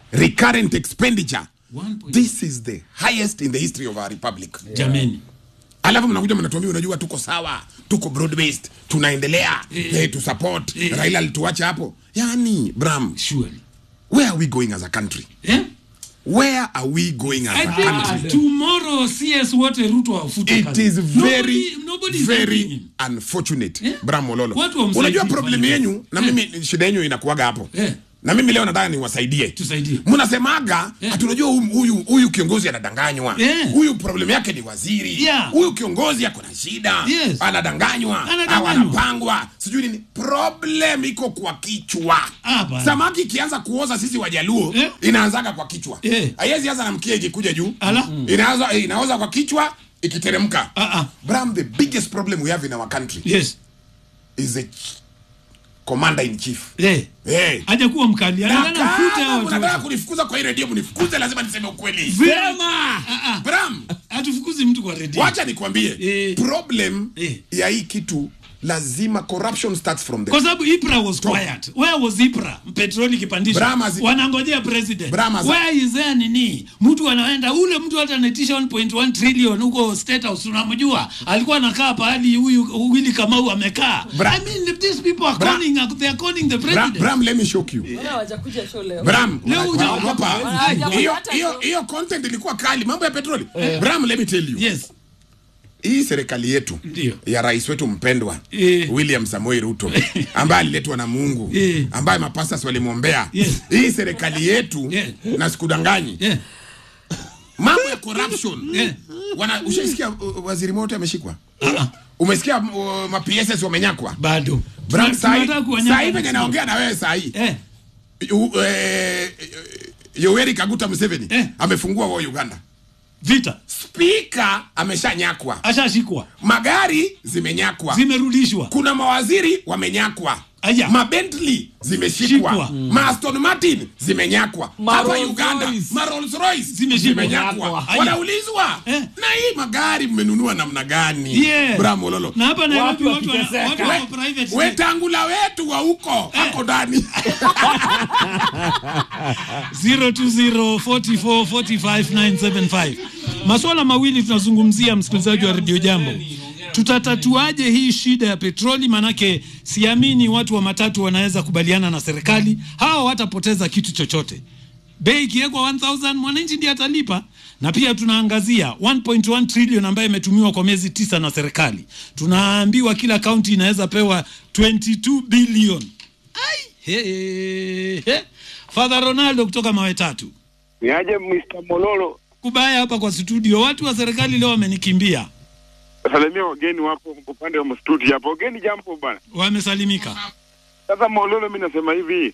recurrent expenditure 1.1. this is the highest in the history of our republic jameni alafu mnakuja mnatuambia unajua tuko sawa tuko broad based tunaendelea Eh. eh, tu support Eh. raila alituacha hapo yani bram surely where are we going as a country eh? where are we going as I a think country tomorrow CS wote Ruto wafute it kazi. is very Nobody- nobody is helping very him. unfortunate Eh? bram mololo Watu wamsaidie unajua kufanya problem kazi. yenyu na mimi shida yenyu inakuwaga hapo Eh. na mimi leo nataka niwasaidie Tusaidie. mnasemaga Eh. ati unajua huyu- huyu huyu kiongozi anadanganywa Eh. huyu problem yake ni waziri Yeah. huyu kiongozi ako na shida Yes. anadanganywa Anadanganywa. au anapangwa sijui nini problem iko kwa kichwa Ah, bana. samaki ikianza kuoza sisi wajaluo Eh. inaanzaga kwa kichwa Eh. haiwezi anza na mkia ikikuja juu Ala. inaanza eh, inaoza kwa kichwa ikiteremka Ah, ah. bram the biggest problem we have in our country yes is the ch- commander in chief eh hey. hajakuwa mkali na anataka kufute hao kama watu mnataka wote. kunifukuza kwa hii redio mnifukuze lazima niseme ukweli Sema! Ah, ah. bram hatufukuzi mtu kwa redio wacha nikwambie Eh. problem Eh. ya hii kitu lazima corruption starts from the kwa sababu Ipra was quiet. Where was Ipra? Petroli kipandisha. Brahma zi- Wanangojea president. Brahma zi- Where is there nini? Mtu anaenda ule mtu hata anaitisha 1.1 trillion huko State House unamjua. Alikuwa anakaa pahali huyu Willy Kamau amekaa. Bra- I mean if these people are Bra- calling they are calling the bram, president. bram let me shock you Mbona hawajakuja show leo? bram Leo huja- unaogopa Hawajakuja hiyo hata hiyo show. hiyo content ilikuwa kali mambo ya petroli bram let me tell you Yes. hii serikali yetu Ndio. ya rais wetu mpendwa Eh. William Samoei Ruto ambaye aliletwa na Mungu Eh. ambaye mapastas walimwombea Yes. hii serikali yetu Yeah. na sikudanganyi Yeah. mambo ya corruption Yeah. wana ushaisikia uh, waziri moto ameshikwa Ah, ah. umesikia uh, ma PSS wamenyakwa Bado. Bram Tuna- sahi tunataka kuwanyaka sahi venye next naongea na wewe sahi Eh. U- eh, Yoweri Kaguta Museveni Eh. amefungua wa Uganda Vita. spika ameshanyakwa Ashashikwa. magari zimenyakwa Zimerudishwa. kuna mawaziri wamenyakwa Aya. mabentley zimeshikwa Shikwa. ma Aston Martin zimenyakwa Ma hapa Rolls Uganda Royce. ma Rolls Royce Zimeshikwa. zimenyakwa Aya. wanaulizwa Eh. na hii magari mmenunua namna gani Yeah. Bravo Lolo Na hapa Nairobi Watu watu wana- watu wakiteseka. wako private jet. wetangula wetu wa huko ako ndani 0204445975 maswala mawili tunazungumzia msikilizaji wa redio jambo tutatatuaje hii shida ya petroli manake siamini watu wa matatu wanaweza kubaliana na serikali hawa watapoteza kitu chochote bei ikiwekwa 1000 mwananchi ndiye atalipa na pia tunaangazia 1.1 trillion ambayo imetumiwa kwa miezi tisa na serikali tunaambiwa kila kaunti inaweza pewa 22 billion Ai, he, he. Father Ronaldo kutoka mawe tatu Niaje Mr. Mololo, kubaya hapa kwa studio. Watu wa serikali leo wamenikimbia, salimia wageni wapo upande wa mstudio hapo. Wageni jambo bana. wamesalimika. Sasa Mololo, mimi nasema hivi,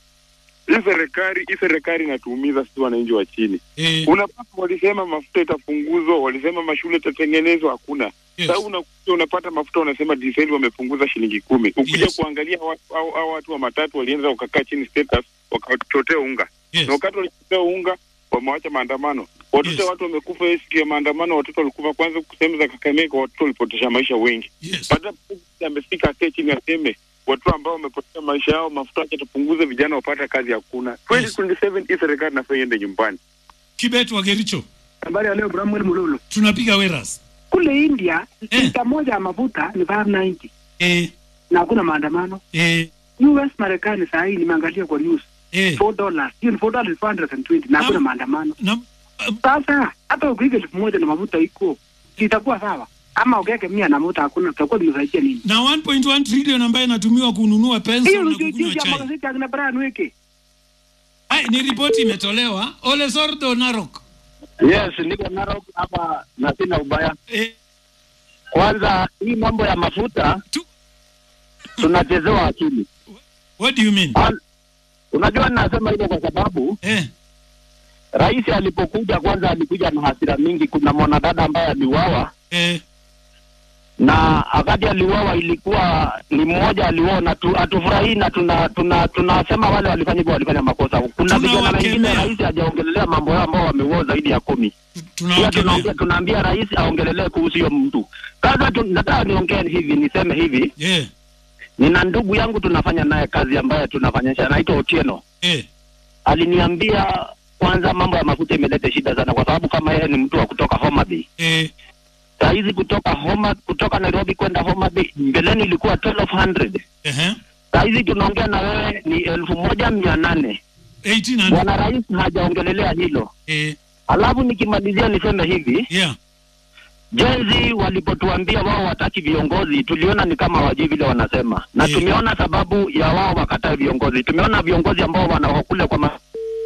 hii serikali hii serikali inatuumiza sisi wananchi wa chini. Eh, Unapata walisema mafuta itapunguzwa, walisema mashule itatengenezwa, hakuna. Yes. Sasa unakuja unapata mafuta unasema diseli wamepunguza shilingi kumi. Ukija Yes. kuangalia watu au, au watu wa matatu walianza wakakaa chini status wakachotea unga. yes. Na wakati walichotea unga wamewacha maandamano. Watoto Yes. watu wamekufa hii siku ya maandamano, watoto walikufa kwanza sehemu za Kakamega, watoto walipotesha maisha wengi. Yes. Baada ya amefika akae chini aseme watu ambao wamepoteza maisha yao mafuta yake tupunguze, vijana wapata kazi hakuna. 2027 hii serikali nafaa iende nyumbani. Kibet wa Gericho, Habari ya leo Bramwell Mululu. tunapiga weras. Kule India Eh. lita moja ya mafuta ni 590 Eh, na hakuna maandamano. eh, US Marekani saa hii nimeangalia kwa news eh. 4 dollars. Hiyo ni 4 dollars 420 na hakuna Naam. maandamano. Na, Sasa hata ukiweka elfu moja na mafuta iko itakuwa sawa, ama ukiweke mia na mafuta hakuna, tutakuwa tumesaidia nini? na 1.1 trillion ambayo inatumiwa kununua Hiyo pension na ndio kukunywa jinsi ya chai. magazeti akina Brian Weke. Ai, ni ripoti imetolewa. Ole Sordo Narok. Yes, niko Narok hapa na sina ubaya. Eh, Kwanza hii mambo ya mafuta tu, tunachezewa akili. what do you mean? Kwan- Unajua ninasema hivyo kwa sababu Eh, rais alipokuja kwanza alikuja na hasira mingi. Kuna mwanadada ambaye aliuawa eh, na wakati aliuawa ilikuwa ni mmoja aliuawa, na tu- hatufurahii na tuna tuna tunasema wale walifanya hivyo walifanya makosa. Kuna vijana wengine Tunawakemea. rais hajaongelelea mambo yao ambao wameuawa zaidi ya kumi. Pia tunawakemea. tunaongea tunaambia rais aongelelee kuhusu hiyo mtu. Sasa tu- nataka niongee hivi, niseme hivi Eh, nina ndugu yangu tunafanya naye kazi ambayo tunafanyisha anaitwa Otieno. eh, aliniambia kwanza mambo ya mafuta imeleta shida sana, kwa sababu kama yeye ni mtu wa kutoka Homa Bay eh, saa hizi kutoka Homa, kutoka Nairobi kwenda Homa Bay mbeleni ilikuwa 1200 ehe, saa hizi tunaongea na wewe ni elfu moja mia nane 1800 Bwana Rais hajaongelelea hilo. eh, Alafu nikimalizia niseme hivi, yeah, jenzi walipotuambia wao wataki viongozi, tuliona ni kama wajui vile wanasema, na Yeah. tumeona sababu ya wao wakataa viongozi. Tumeona viongozi ambao wanakule kwa ma...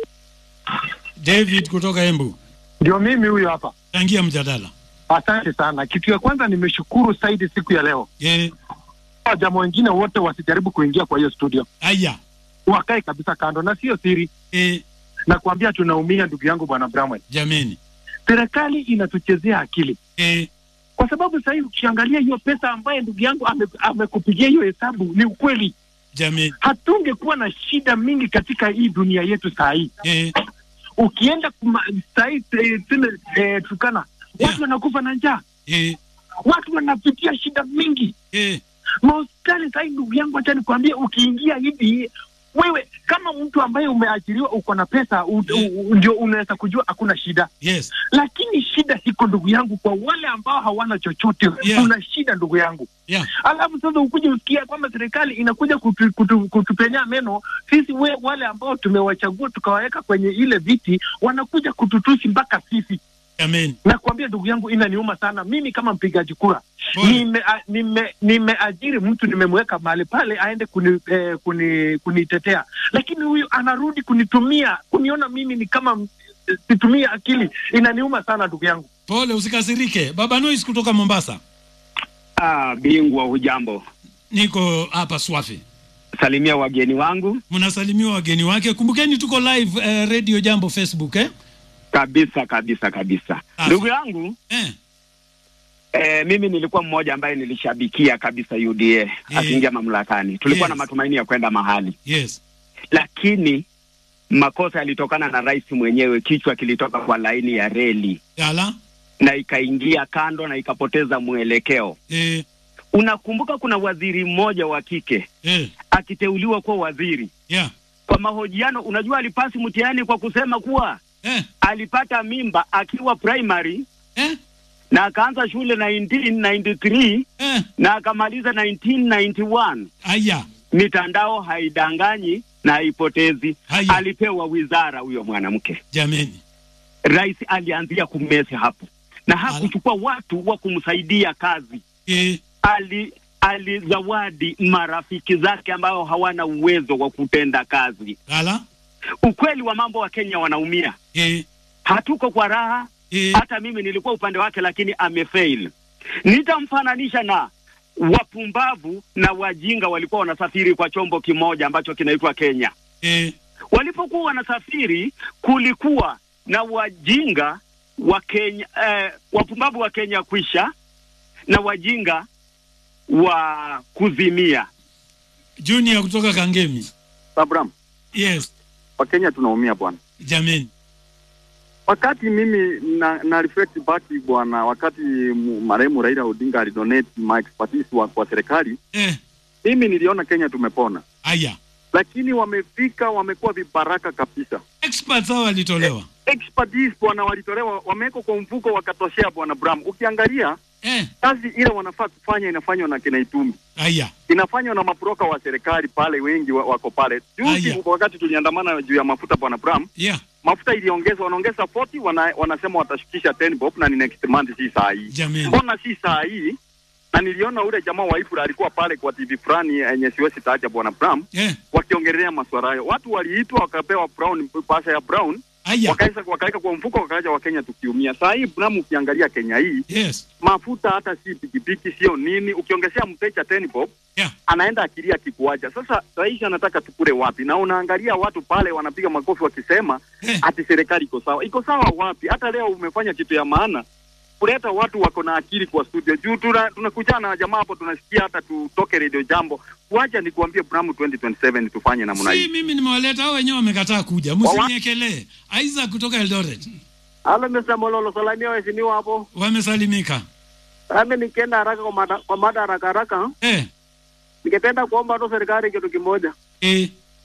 David kutoka Embu, Ndio mimi huyo hapa. changia mjadala. Asante sana. Kitu ya kwanza nimeshukuru Saidi siku ya leo. Eh, Jamaa wengine wote wasijaribu kuingia kwa hiyo studio, aya, wakae kabisa kando, na sio siri eh, na kuambia, tunaumia ndugu yangu bwana Bramwell. jameni, Serikali inatuchezea akili eh, kwa sababu sasa hivi ukiangalia hiyo pesa ambaye ndugu yangu ame- amekupigia hiyo hesabu, ni ukweli, jameni, hatungekuwa na shida mingi katika hii dunia yetu saa hii. eh, Ukienda kuma- saa hii eh, tuseme eh, Turkana, Yeah. watu wanakufa na njaa, eh, watu wanapitia shida mingi eh, mahospitali sahii, ndugu yangu, acha nikwambie, ukiingia hivi wewe kama mtu ambaye umeajiriwa uko na pesa u, Yeah. u, u, ndio unaweza kujua hakuna shida, yes, lakini shida iko ndugu yangu kwa wale ambao hawana chochote. Yeah. Kuna shida ndugu yangu, yeah, alafu sasa ukuje usikia kwamba serikali inakuja kutu, kutu, kutupenya meno sisi, we, wale ambao tumewachagua tukawaweka kwenye ile viti, wanakuja kututusi mpaka sisi jameni, nakwambia ndugu yangu, inaniuma sana. Mimi kama mpigaji kura Pole. nime a- nime- nimeajiri mtu nimemweka mahali pale aende kuni, eh, kuni, kunitetea, lakini huyu anarudi kunitumia kuniona mimi ni kama eh, situmie akili. Inaniuma sana ndugu yangu. pole, usikasirike. Baba Nois kutoka Mombasa, Ah, bingwa hujambo. niko hapa Swafi. Salimia wageni wangu Mnasalimiwa wageni wake. Kumbukeni tuko live eh, Radio Jambo Facebook eh? kabisa kabisa kabisa. Ah. Ndugu yangu Eh, eh, mimi nilikuwa mmoja ambaye nilishabikia kabisa UDA akiingia mamlakani. Tulikuwa Yes. na matumaini ya kwenda mahali, yes, lakini makosa yalitokana na rais mwenyewe. Kichwa kilitoka kwa laini ya reli yala na ikaingia kando na ikapoteza mwelekeo. eh, Unakumbuka kuna waziri mmoja wa kike eh, akiteuliwa kuwa waziri, yeah, kwa mahojiano, unajua alipasi mtihani kwa kusema kuwa eh, alipata mimba akiwa primary eh, na akaanza shule 1993 eh, na akamaliza 1991. aya, Mitandao haidanganyi na haipotezi. Haya. Alipewa wizara huyo mwanamke, jameni, rais alianzia kumesi hapo na hakuchukua watu wa kumsaidia kazi. eh, Ali alizawadi marafiki zake ambao hawana uwezo wa kutenda kazi. yala Ukweli wa mambo, wa Kenya wanaumia, eh, hatuko kwa raha eh, hata mimi nilikuwa upande wake, lakini amefail. Nitamfananisha na wapumbavu na wajinga walikuwa wanasafiri kwa chombo kimoja ambacho kinaitwa Kenya. eh, Walipokuwa wanasafiri, kulikuwa na wajinga wa Kenya, eh, wapumbavu wa Kenya kwisha na wajinga wa kuzimia. Junior kutoka Kangemi, Abraham, yes, Wakenya tunaumia bwana. jameni, Wakati mimi na, na reflect back bwana, wakati mu- marehemu Raila Odinga alidonate my expertise wa, kwa serikali, eh, mimi niliona Kenya tumepona, aya, lakini wamefika, wamekuwa vibaraka kabisa. experts hao walitolewa Expertise bwana, walitolewa wamewekwa kwa mfuko wakatoshea bwana Bram. Ukiangalia eh, kazi ile wanafaa kufanya inafanywa na kina Itumbi, aya, inafanywa na maproka wa serikali pale, wengi wa, wako pale. Juzi Aya. wakati tuliandamana juu ya mafuta bwana Bram, yeah, mafuta iliongezwa, wanaongeza 40 wana, wanasema watashukisha 10 bob na ni next month, si saa hii. jameni, Mbona si saa hii? Na niliona ule jamaa wa Ifura alikuwa pale kwa TV fulani yenye siwezi taja bwana Bram, eh, wakiongelea maswala hayo. Watu waliitwa wakapewa brown pasa ya brown aya, wakaisa wakaweka kwa mfuko wakaacha Wakenya tukiumia. Saa hii Bram, ukiangalia Kenya hii yes, mafuta hata si pikipiki sio nini, ukiongezea mteja 10 bob yeah, anaenda akilia kikuacha. Sasa rais anataka tukule wapi? Na unaangalia watu pale wanapiga makofi wakisema eh, ati serikali iko sawa. Iko sawa wapi? Hata leo umefanya kitu ya maana kuleta watu wako na akili kwa studio juu tuna tunakutana na jamaa hapo, tunasikia hata tutoke Radio Jambo. Kuacha nikuambie Bram, 2027 tufanye namna si hii. mimi nimewaleta hao wenyewe wamekataa kuja, msiniekelee. Isaac kutoka Eldoret Halo Mr. Mololo, salamia waheshimiwa hapo. wamesalimika, Nami nikienda haraka kwa mada, kwa mada haraka haraka, eh, ningependa kuomba tu serikali kitu kimoja. eh,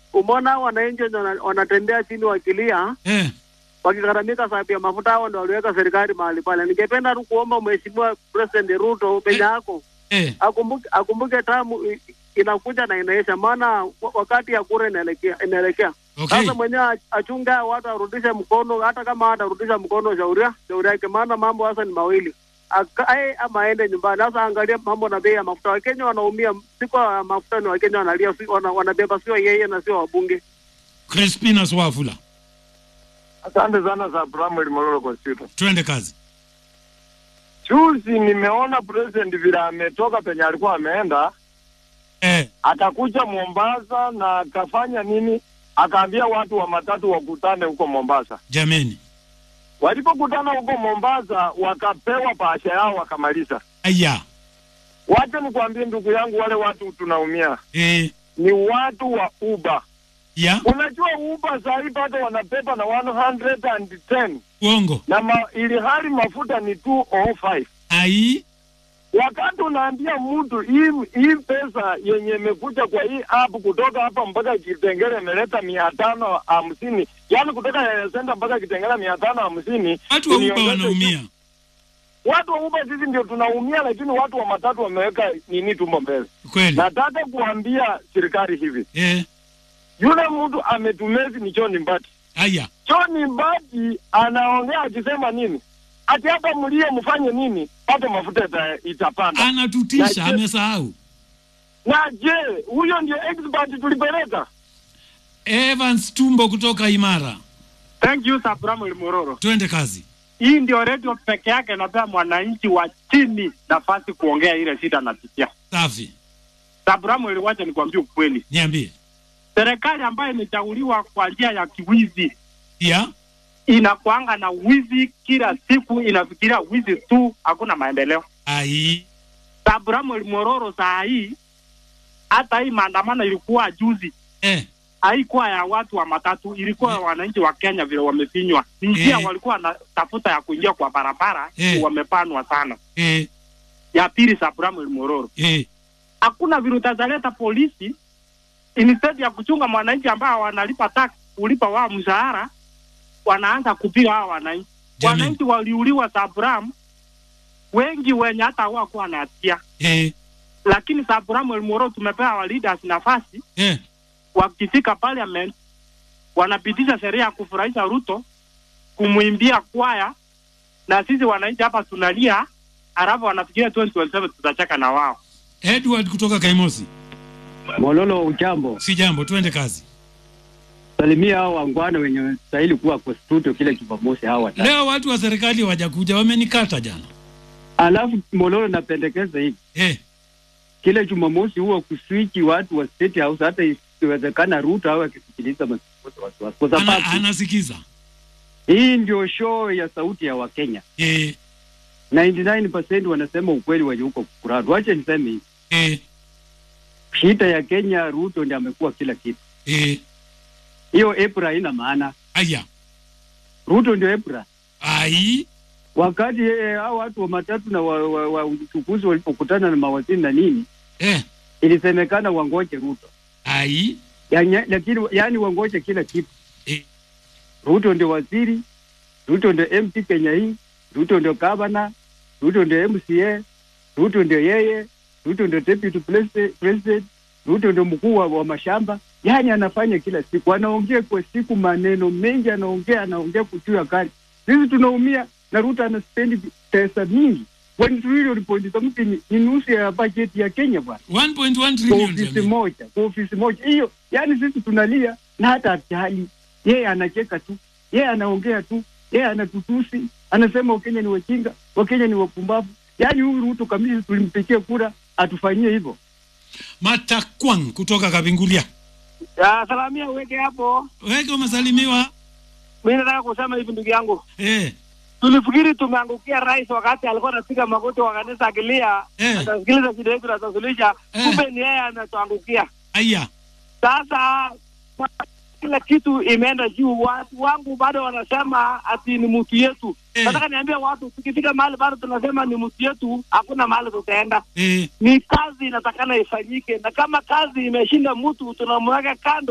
umeona hao wananchi wenye wana- wanatembea chini wakilia eh. wakigharamika sababu ya mafuta, hao ndo waliweka serikali mahali pale. Ningependa tu kuomba mheshimiwa President Ruto penye yako eh. akumbuke, akumbuke tamu i- inakuja na inaisha, maana wa- wakati ya kura inaelekea inaelekea Okay. sasa mwenyewe ach- achunge hao watu arudishe mkono, hata kama hatarudisha mkono, shauria shauri yake, maana mambo sasa ni mawili akae ama aende nyumbani. Sasa angalia mambo na bei ya mafuta, Wakenya wanaumia, si kwa mafuta, ni Wakenya wanalia, si- wana, wanabeba sio yeye na sio wabunge. Crispina Swafula, Asante sana za Samuel Mololo kwa studio. twende kazi. Juzi nimeona president vile ametoka penye alikuwa ameenda eh. akakuja Mombasa na akafanya nini, akaambia watu wa matatu wakutane huko Mombasa. Jameni, Walipokutana huko Mombasa, wakapewa bahasha yao wakamaliza. aya Wacha nikwambie ndugu yangu, wale watu tunaumia eh. ni watu wa Uber. ya Unajua Uber saa hii bado wanapepa na 110 uongo na ma, ili hali mafuta ni 205 ai wakati unaambia mtu hii hii pesa yenye imekuja kwa hii app kutoka hapa mpaka Kitengele imeleta mia tano hamsini yaani kutoka Yaya Center mpaka Kitengele mia tano hamsini watu wa Uber uniongeze wanaumia. watu wa Uber sisi ndio tunaumia, lakini watu wa matatu wameweka nini tumbo mbele. Kweli. Nataka kuambia serikali hivi, eh. yule mtu ametumezi ni John Mbati. Aya John Mbati anaongea akisema nini? Ati hata mlie mfanye nini, hata mafuta ita, itapanda. anatutisha, Na je- amesahau. Na je, huyo ndio expert tulipeleka? Evans Tumbo kutoka Imara, Thank you Samuel Mororo. twende kazi. Hii ndio redio peke yake inapea mwananchi wa chini nafasi kuongea ile shida anapitia. Safi, Samuel, wacha nikwambie ukweli, niambie. serikali ambayo imechaguliwa kwa njia ya kiwizi ya inakuanga na wizi kila siku, inafikiria wizi tu, hakuna maendeleo. ai Samuel Mororo, saa hii hata hii maandamano ilikuwa juzi eh. haikuwa ya watu wa matatu, ilikuwa ya wananchi wa Kenya vile wamefinywa. Ni njia Eh. walikuwa wanatafuta ya kuingia kwa barabara Eh. wamepanwa sana. Eh. Ya pili, Samuel Mororo, Eh. hakuna vile utazaleta polisi instead ya kuchunga mwananchi ambao wanalipa tax kulipa wao mshahara, wanaanza kupiga hao wananchi. Jamani. Wananchi waliuliwa Sabram, wengi wenye hata hawakuwa na hatia, Eh. lakini Sabram Elmoro tumepewa wa leaders nafasi Eh. wakifika parliament wanapitisha sheria ya kufurahisha Ruto, kumwimbia kwaya, na sisi wananchi hapa tunalia, halafu wanafikiria 2027 tutacheka na wao. Edward kutoka Kaimosi. Mololo, ujambo? Si jambo, twende kazi. Salimia hao wangwana wenye stahili kuwa kwa studio kila Jumamosi hao watatu. Leo watu wa serikali wajakuja, wamenikata jana. Alafu Mololo, napendekeza hivi eh, kila Jumamosi huwa kuswichi watu wa State House, hata ikiwezekana Ruto au akisikiliza mazungumzo wasiwasi, kwa Ana, sababu anasikiza hii ndio show ya sauti ya Wakenya. eh, 99% wanasema ukweli wenye huko kuradu. Wacha niseme hivi eh, shida ya Kenya, Ruto ndiye amekuwa kila kitu. eh. Hiyo EPRA haina maana. Aya, Ruto ndio EPRA. ai Wakati eh, hao watu wa matatu na wa, wa, wa uchukuzi walipokutana na mawaziri na nini eh, ilisemekana wangoje Ruto ai yani, lakini yani wangoje kila kitu eh. Ruto ndio waziri, Ruto ndio MP Kenya hii, Ruto ndio gavana, Ruto ndio MCA, Ruto ndio yeye, Ruto ndio deputy president, president Ruto ndio mkuu wa, wa mashamba. Yani anafanya kila siku, anaongea kwa siku maneno mengi, anaongea anaongea kuchua kali. Sisi tunaumia na Ruto anaspendi pesa mingi one trillion point something ni, ni nusu ya bajeti ya Kenya bwana, 1.1 kwa trillion ofisi jamani. moja, kwa ofisi moja hiyo. Yani sisi tunalia na hata hatujali, yeye anacheka tu, yeye anaongea tu, yeye anatutusi, anasema Wakenya ni wajinga, Wakenya ni wapumbavu. Yani huyu Ruto kamili tulimpigia kura atufanyie hivyo. Matakwang kutoka Kabingulia. Ya, salamia uweke hapo. Weke umesalimiwa. Mimi nataka kusema hivi ndugu yangu. Eh, Tulifikiri tumeangukia rais wakati alikuwa anapiga magoti wa kanisa akilia, Eh. atasikiliza shida yetu na atasuluhisha. Kumbe ni yeye anatuangukia. aya Sasa kila kitu imeenda juu. Watu wangu bado wanasema ati ni mtu yetu. Nataka niambie watu, tukifika mahali bado tunasema ni mtu yetu, hakuna mahali tutaenda. eh, Ni kazi inatakana ifanyike, na kama kazi imeshinda mtu, tunamweka kando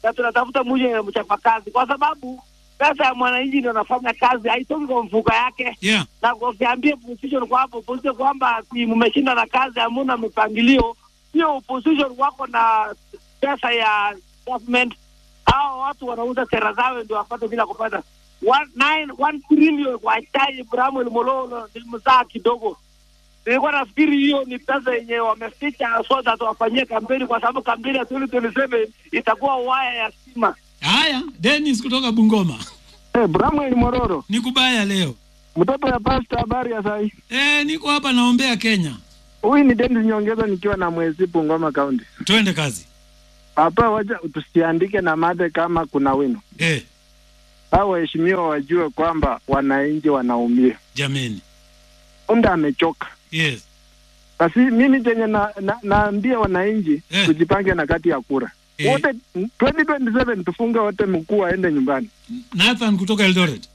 na tunatafuta mwenye mchapakazi, kwa sababu pesa ya mwananchi ndio anafanya kazi, haitoki kwa mfuko yake yeah. na ukiambia opposition kwa hapo opposition kwamba ati mmeshinda na kazi, hamuna mipangilio, sio opposition wako na pesa ya government. Hao watu wanauza sera zao ndio wapate bila kupata one, nine, one trillion kwa chai. Bramwel Mololo nilimzaa kidogo, nilikuwa nafikiri hiyo ni pesa yenye wameficha so that wafanyie kampeni, kwa sababu kampeni ya 2027 itakuwa waya ya stima. Haya, Dennis kutoka Bungoma. Eh, Bramwel Mororo. Ni kubaya leo. Mtoto ya pasta, habari ya sai? Eh, niko hapa naombea Kenya. Huyu ni Dennis Nyongeza nikiwa na mwezi Bungoma County. Twende kazi. Hapa wacha tusiandike na mate kama kuna wino. Eh, Hao waheshimiwa wajue kwamba wananchi wanaumia. jameni. Unda amechoka. Yes. Basi mimi chenye na, na, naambia wananchi Eh. tujipange na kati ya kura. Eh. Wote 2027 tufunge wote mkuu aende nyumbani. Nathan kutoka Eldoret.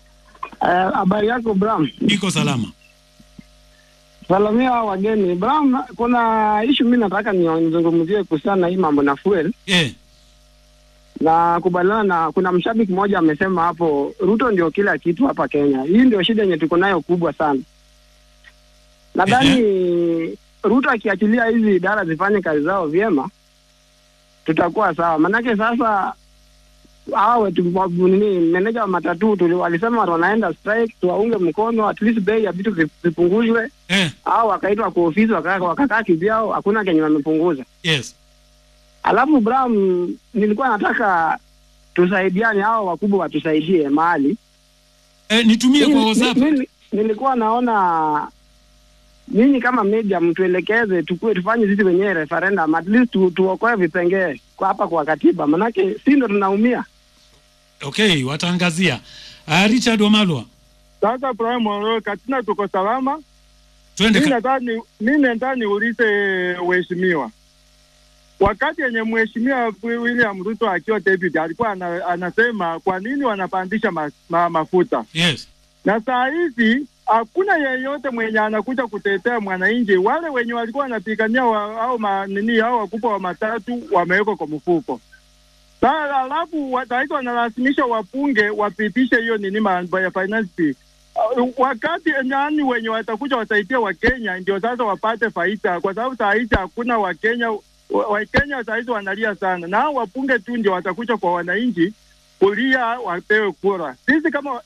Habari yako Bram? Niko salama. Salamia hao wageni. Bram, kuna ishu mi nataka nizungumzie kuhusiana na hii mambo na fuel Eh, na kubaliana na kuna mshabiki mmoja amesema hapo Ruto ndio kila kitu hapa Kenya. Hii ndio shida yenye tuko nayo kubwa sana. Nadhani Ruto akiachilia hizi idara zifanye kazi zao vyema, tutakuwa sawa. Manake sasa hao wetu wa- nini meneja wa matatu tuli, walisema wanaenda strike, tuwaunge mkono, at least bei ya vitu vi- vipunguzwe. Eh. Au wakaitwa kwa ofisi wakakaa wakakaa kivyao, hakuna kenye wamepunguza. yes. Alafu Bram, nilikuwa nataka tusaidiane, hao wakubwa watusaidie mahali. Eh, nitumie kwa Mimi- WhatsApp. mimi- Nilikuwa naona nyinyi kama media mtuelekeze, tukue tufanye sisi wenyewe referendum, at least tu, tuokoe vipengee kwa hapa kwa katiba, manake si ndo tunaumia. Okay, wataangazia. Uh, Richard Wamalwa. Sasa Prime Mororo, katina tuko salama. Twende Mimi ka- nataka ni mimi nataka niulize waheshimiwa, wakati yenye mheshimiwa William Ruto akiwa deputy alikuwa ana, anasema kwa nini wanapandisha ma, ma, mafuta Yes. na saa hizi hakuna yeyote mwenye anakuja kutetea mwananchi. Wale wenye walikuwa wanapigania wa, au ma, nini au wakubwa wa matatu wamewekwa kwa mfuko. Sasa alafu wataifa wanalazimisha wapunge wapitishe hiyo nini mambo ya finance bill. Uh, wakati nani wenye watakuja wasaidia Wakenya ndio sasa wapate faida, kwa sababu saa hizi hakuna Wakenya wa- Wakenya saa hizi wanalia sana, na hao wapunge tu ndio watakuja kwa wananchi kulia wapewe kura. Sisi kama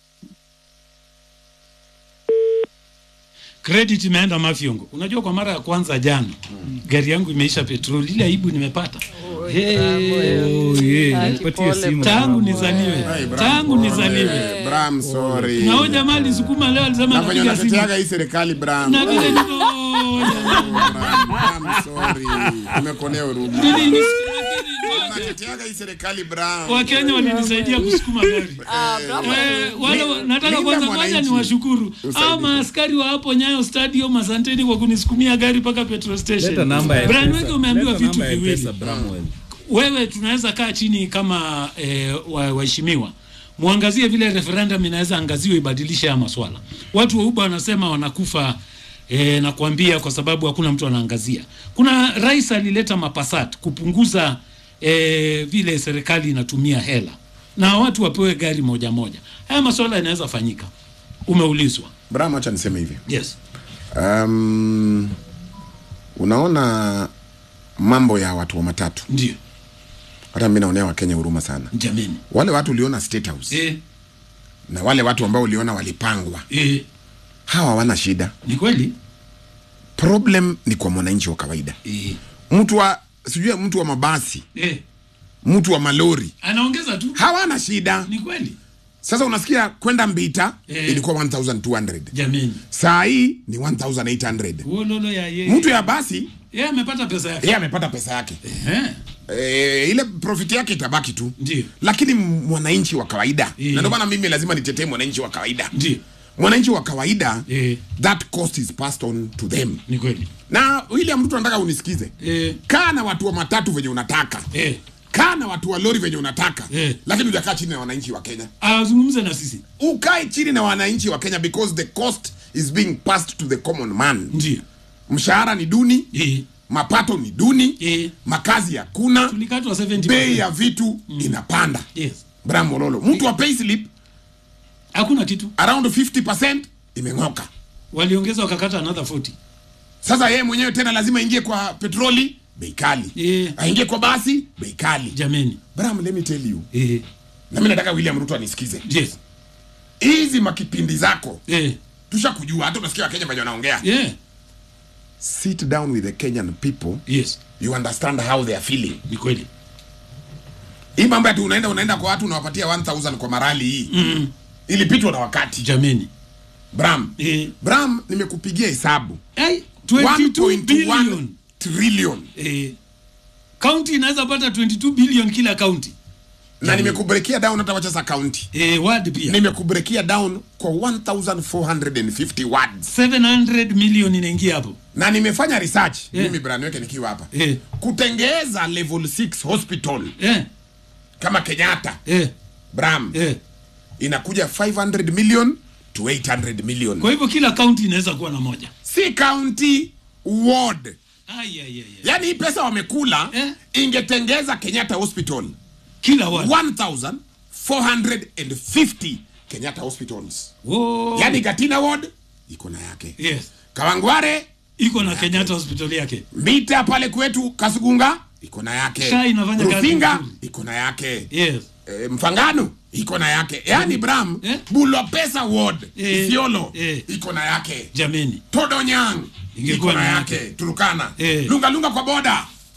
Credit imeenda Mafyongo. Unajua kwa mara ya kwanza jana gari yangu imeisha petroli. Ile aibu nimepata. Hey, oh, yeah. Nipatie simu. Tangu nizaliwe. Tangu nizaliwe. Bram, sorry. Na huyo jamaa alisukuma leo alisema Na venye anapiga simu. unateteaga hii serikali Bram. Na vile Hey. niko Bram, sorry. Nimekonea huruma. Nini, ni- Unateteaga hii serikali Bram. Wakenya walinisaidia kusukuma gari. Eh, wale wa- nataka Linda kwanza kwanza mwananchi. niwashukuru Usaidie. au maaskari wa hapo Nyayo Stadium, asanteni kwa kunisukumia gari mpaka petrol station. Leta namba ya Brian M-Pesa. Weke umeambiwa Leta vitu namba ya viwili. M-Pesa, Bramwell. Wewe tunaweza kaa chini kama eh, wa- waheshimiwa muangazie vile referendum inaweza angaziwa ibadilishe haya maswala. Watu wa Uba wanasema wanakufa eh, na kuambia kwa sababu hakuna mtu anaangazia. Kuna rais alileta mapasat kupunguza eh, vile serikali inatumia hela na watu wapewe gari moja moja. Haya maswala yanaweza fanyika. Umeulizwa. Bram, acha niseme hivi. Yes. Um, unaona mambo ya watu wa matatu. Ndio. Hata mimi naonea Wakenya huruma sana. Jameni. Wale watu uliona State House. Eh. Na wale watu ambao uliona walipangwa. Eh. Hawa hawana shida. Ni kweli? Problem ni kwa mwananchi wa kawaida. Eh. Mtu wa sijui mtu wa mabasi, Eh. mtu wa malori Anaongeza tu. hawana shida. Ni kweli. Sasa unasikia kwenda Mbita Eh. ilikuwa 1200. Jameni. Saa hii ni 1800. Wololo ya yeye. Mtu ya basi yeye amepata pesa yake. yeye amepata pesa yake. Eh. E, ile profit yake itabaki tu. Ndio. Lakini mwananchi wa kawaida Eh. na ndio maana mimi lazima nitetee mwananchi wa kawaida. Ndio. Mwananchi wa kawaida Eh. that cost is passed on to them. Ni kweli. Na William Ruto anataka unisikize. Eh. Kaa na watu wa matatu venye unataka. Eh. Kaa na watu wa lori venye unataka. Eh. Lakini hujakaa chini na wananchi wa Kenya. Azungumze na sisi. Ukae chini na wananchi wa Kenya because the cost is being passed to the common man. Ndio. Mshahara ni duni. Eh. mapato ni duni eh. makazi hakuna tulikatwa 70 bei ya vitu inapanda yes. bram mololo mtu wa payslip hakuna kitu around 50 imeng'oka waliongeza wakakata another 40 sasa yeye mwenyewe tena lazima aingie kwa petroli bei kali eh. aingie kwa basi bei kali jameni bram let me tell you eh. na mi nataka william ruto anisikize yes. hizi makipindi zako eh. tushakujua hata unasikia wakenya venye wanaongea yeah. sit down with the kenyan people yes. you understand how they are feeling ni kweli hii mambo ati unaenda unaenda kwa watu unawapatia 1000 kwa marali hii mm. ilipitwa na wakati jameni bram eh. bram nimekupigia hesabu Ai, 22 1.1 billion trillion eh. kaunti inaweza pata 22 billion kila kaunti na nimekubrekia down hata wacha za county eh, ward pia nimekubrekia down kwa 1450 words 700 million inaingia hapo na nimefanya research Eh. mimi brand weke nikiwa hapa eh. kutengeza level 6 hospital eh. kama kenyatta eh. bram eh. inakuja 500 million to 800 million kwa hivyo kila kaunti inaweza kuwa na moja si county ward Ai, ai, ai, ai. yaani hii pesa wamekula Eh. ingetengeza kenyatta hospital kila ward 1450 kenyatta hospitals oh. yaani gatina ward iko na yake yes. kawangware iko na kenyatta hospitali yake mita pale kwetu kasugunga iko na yake Sha inafanya kazi rufinga vizuri. iko na yake yes. e, mfangano iko na yake yaani bram Eh? bulopesa ward Eh. isiolo Eh. iko na yake jameni todonyang Ingekuwa iko na na yake yake. turukana Eh. lungalunga kwa boda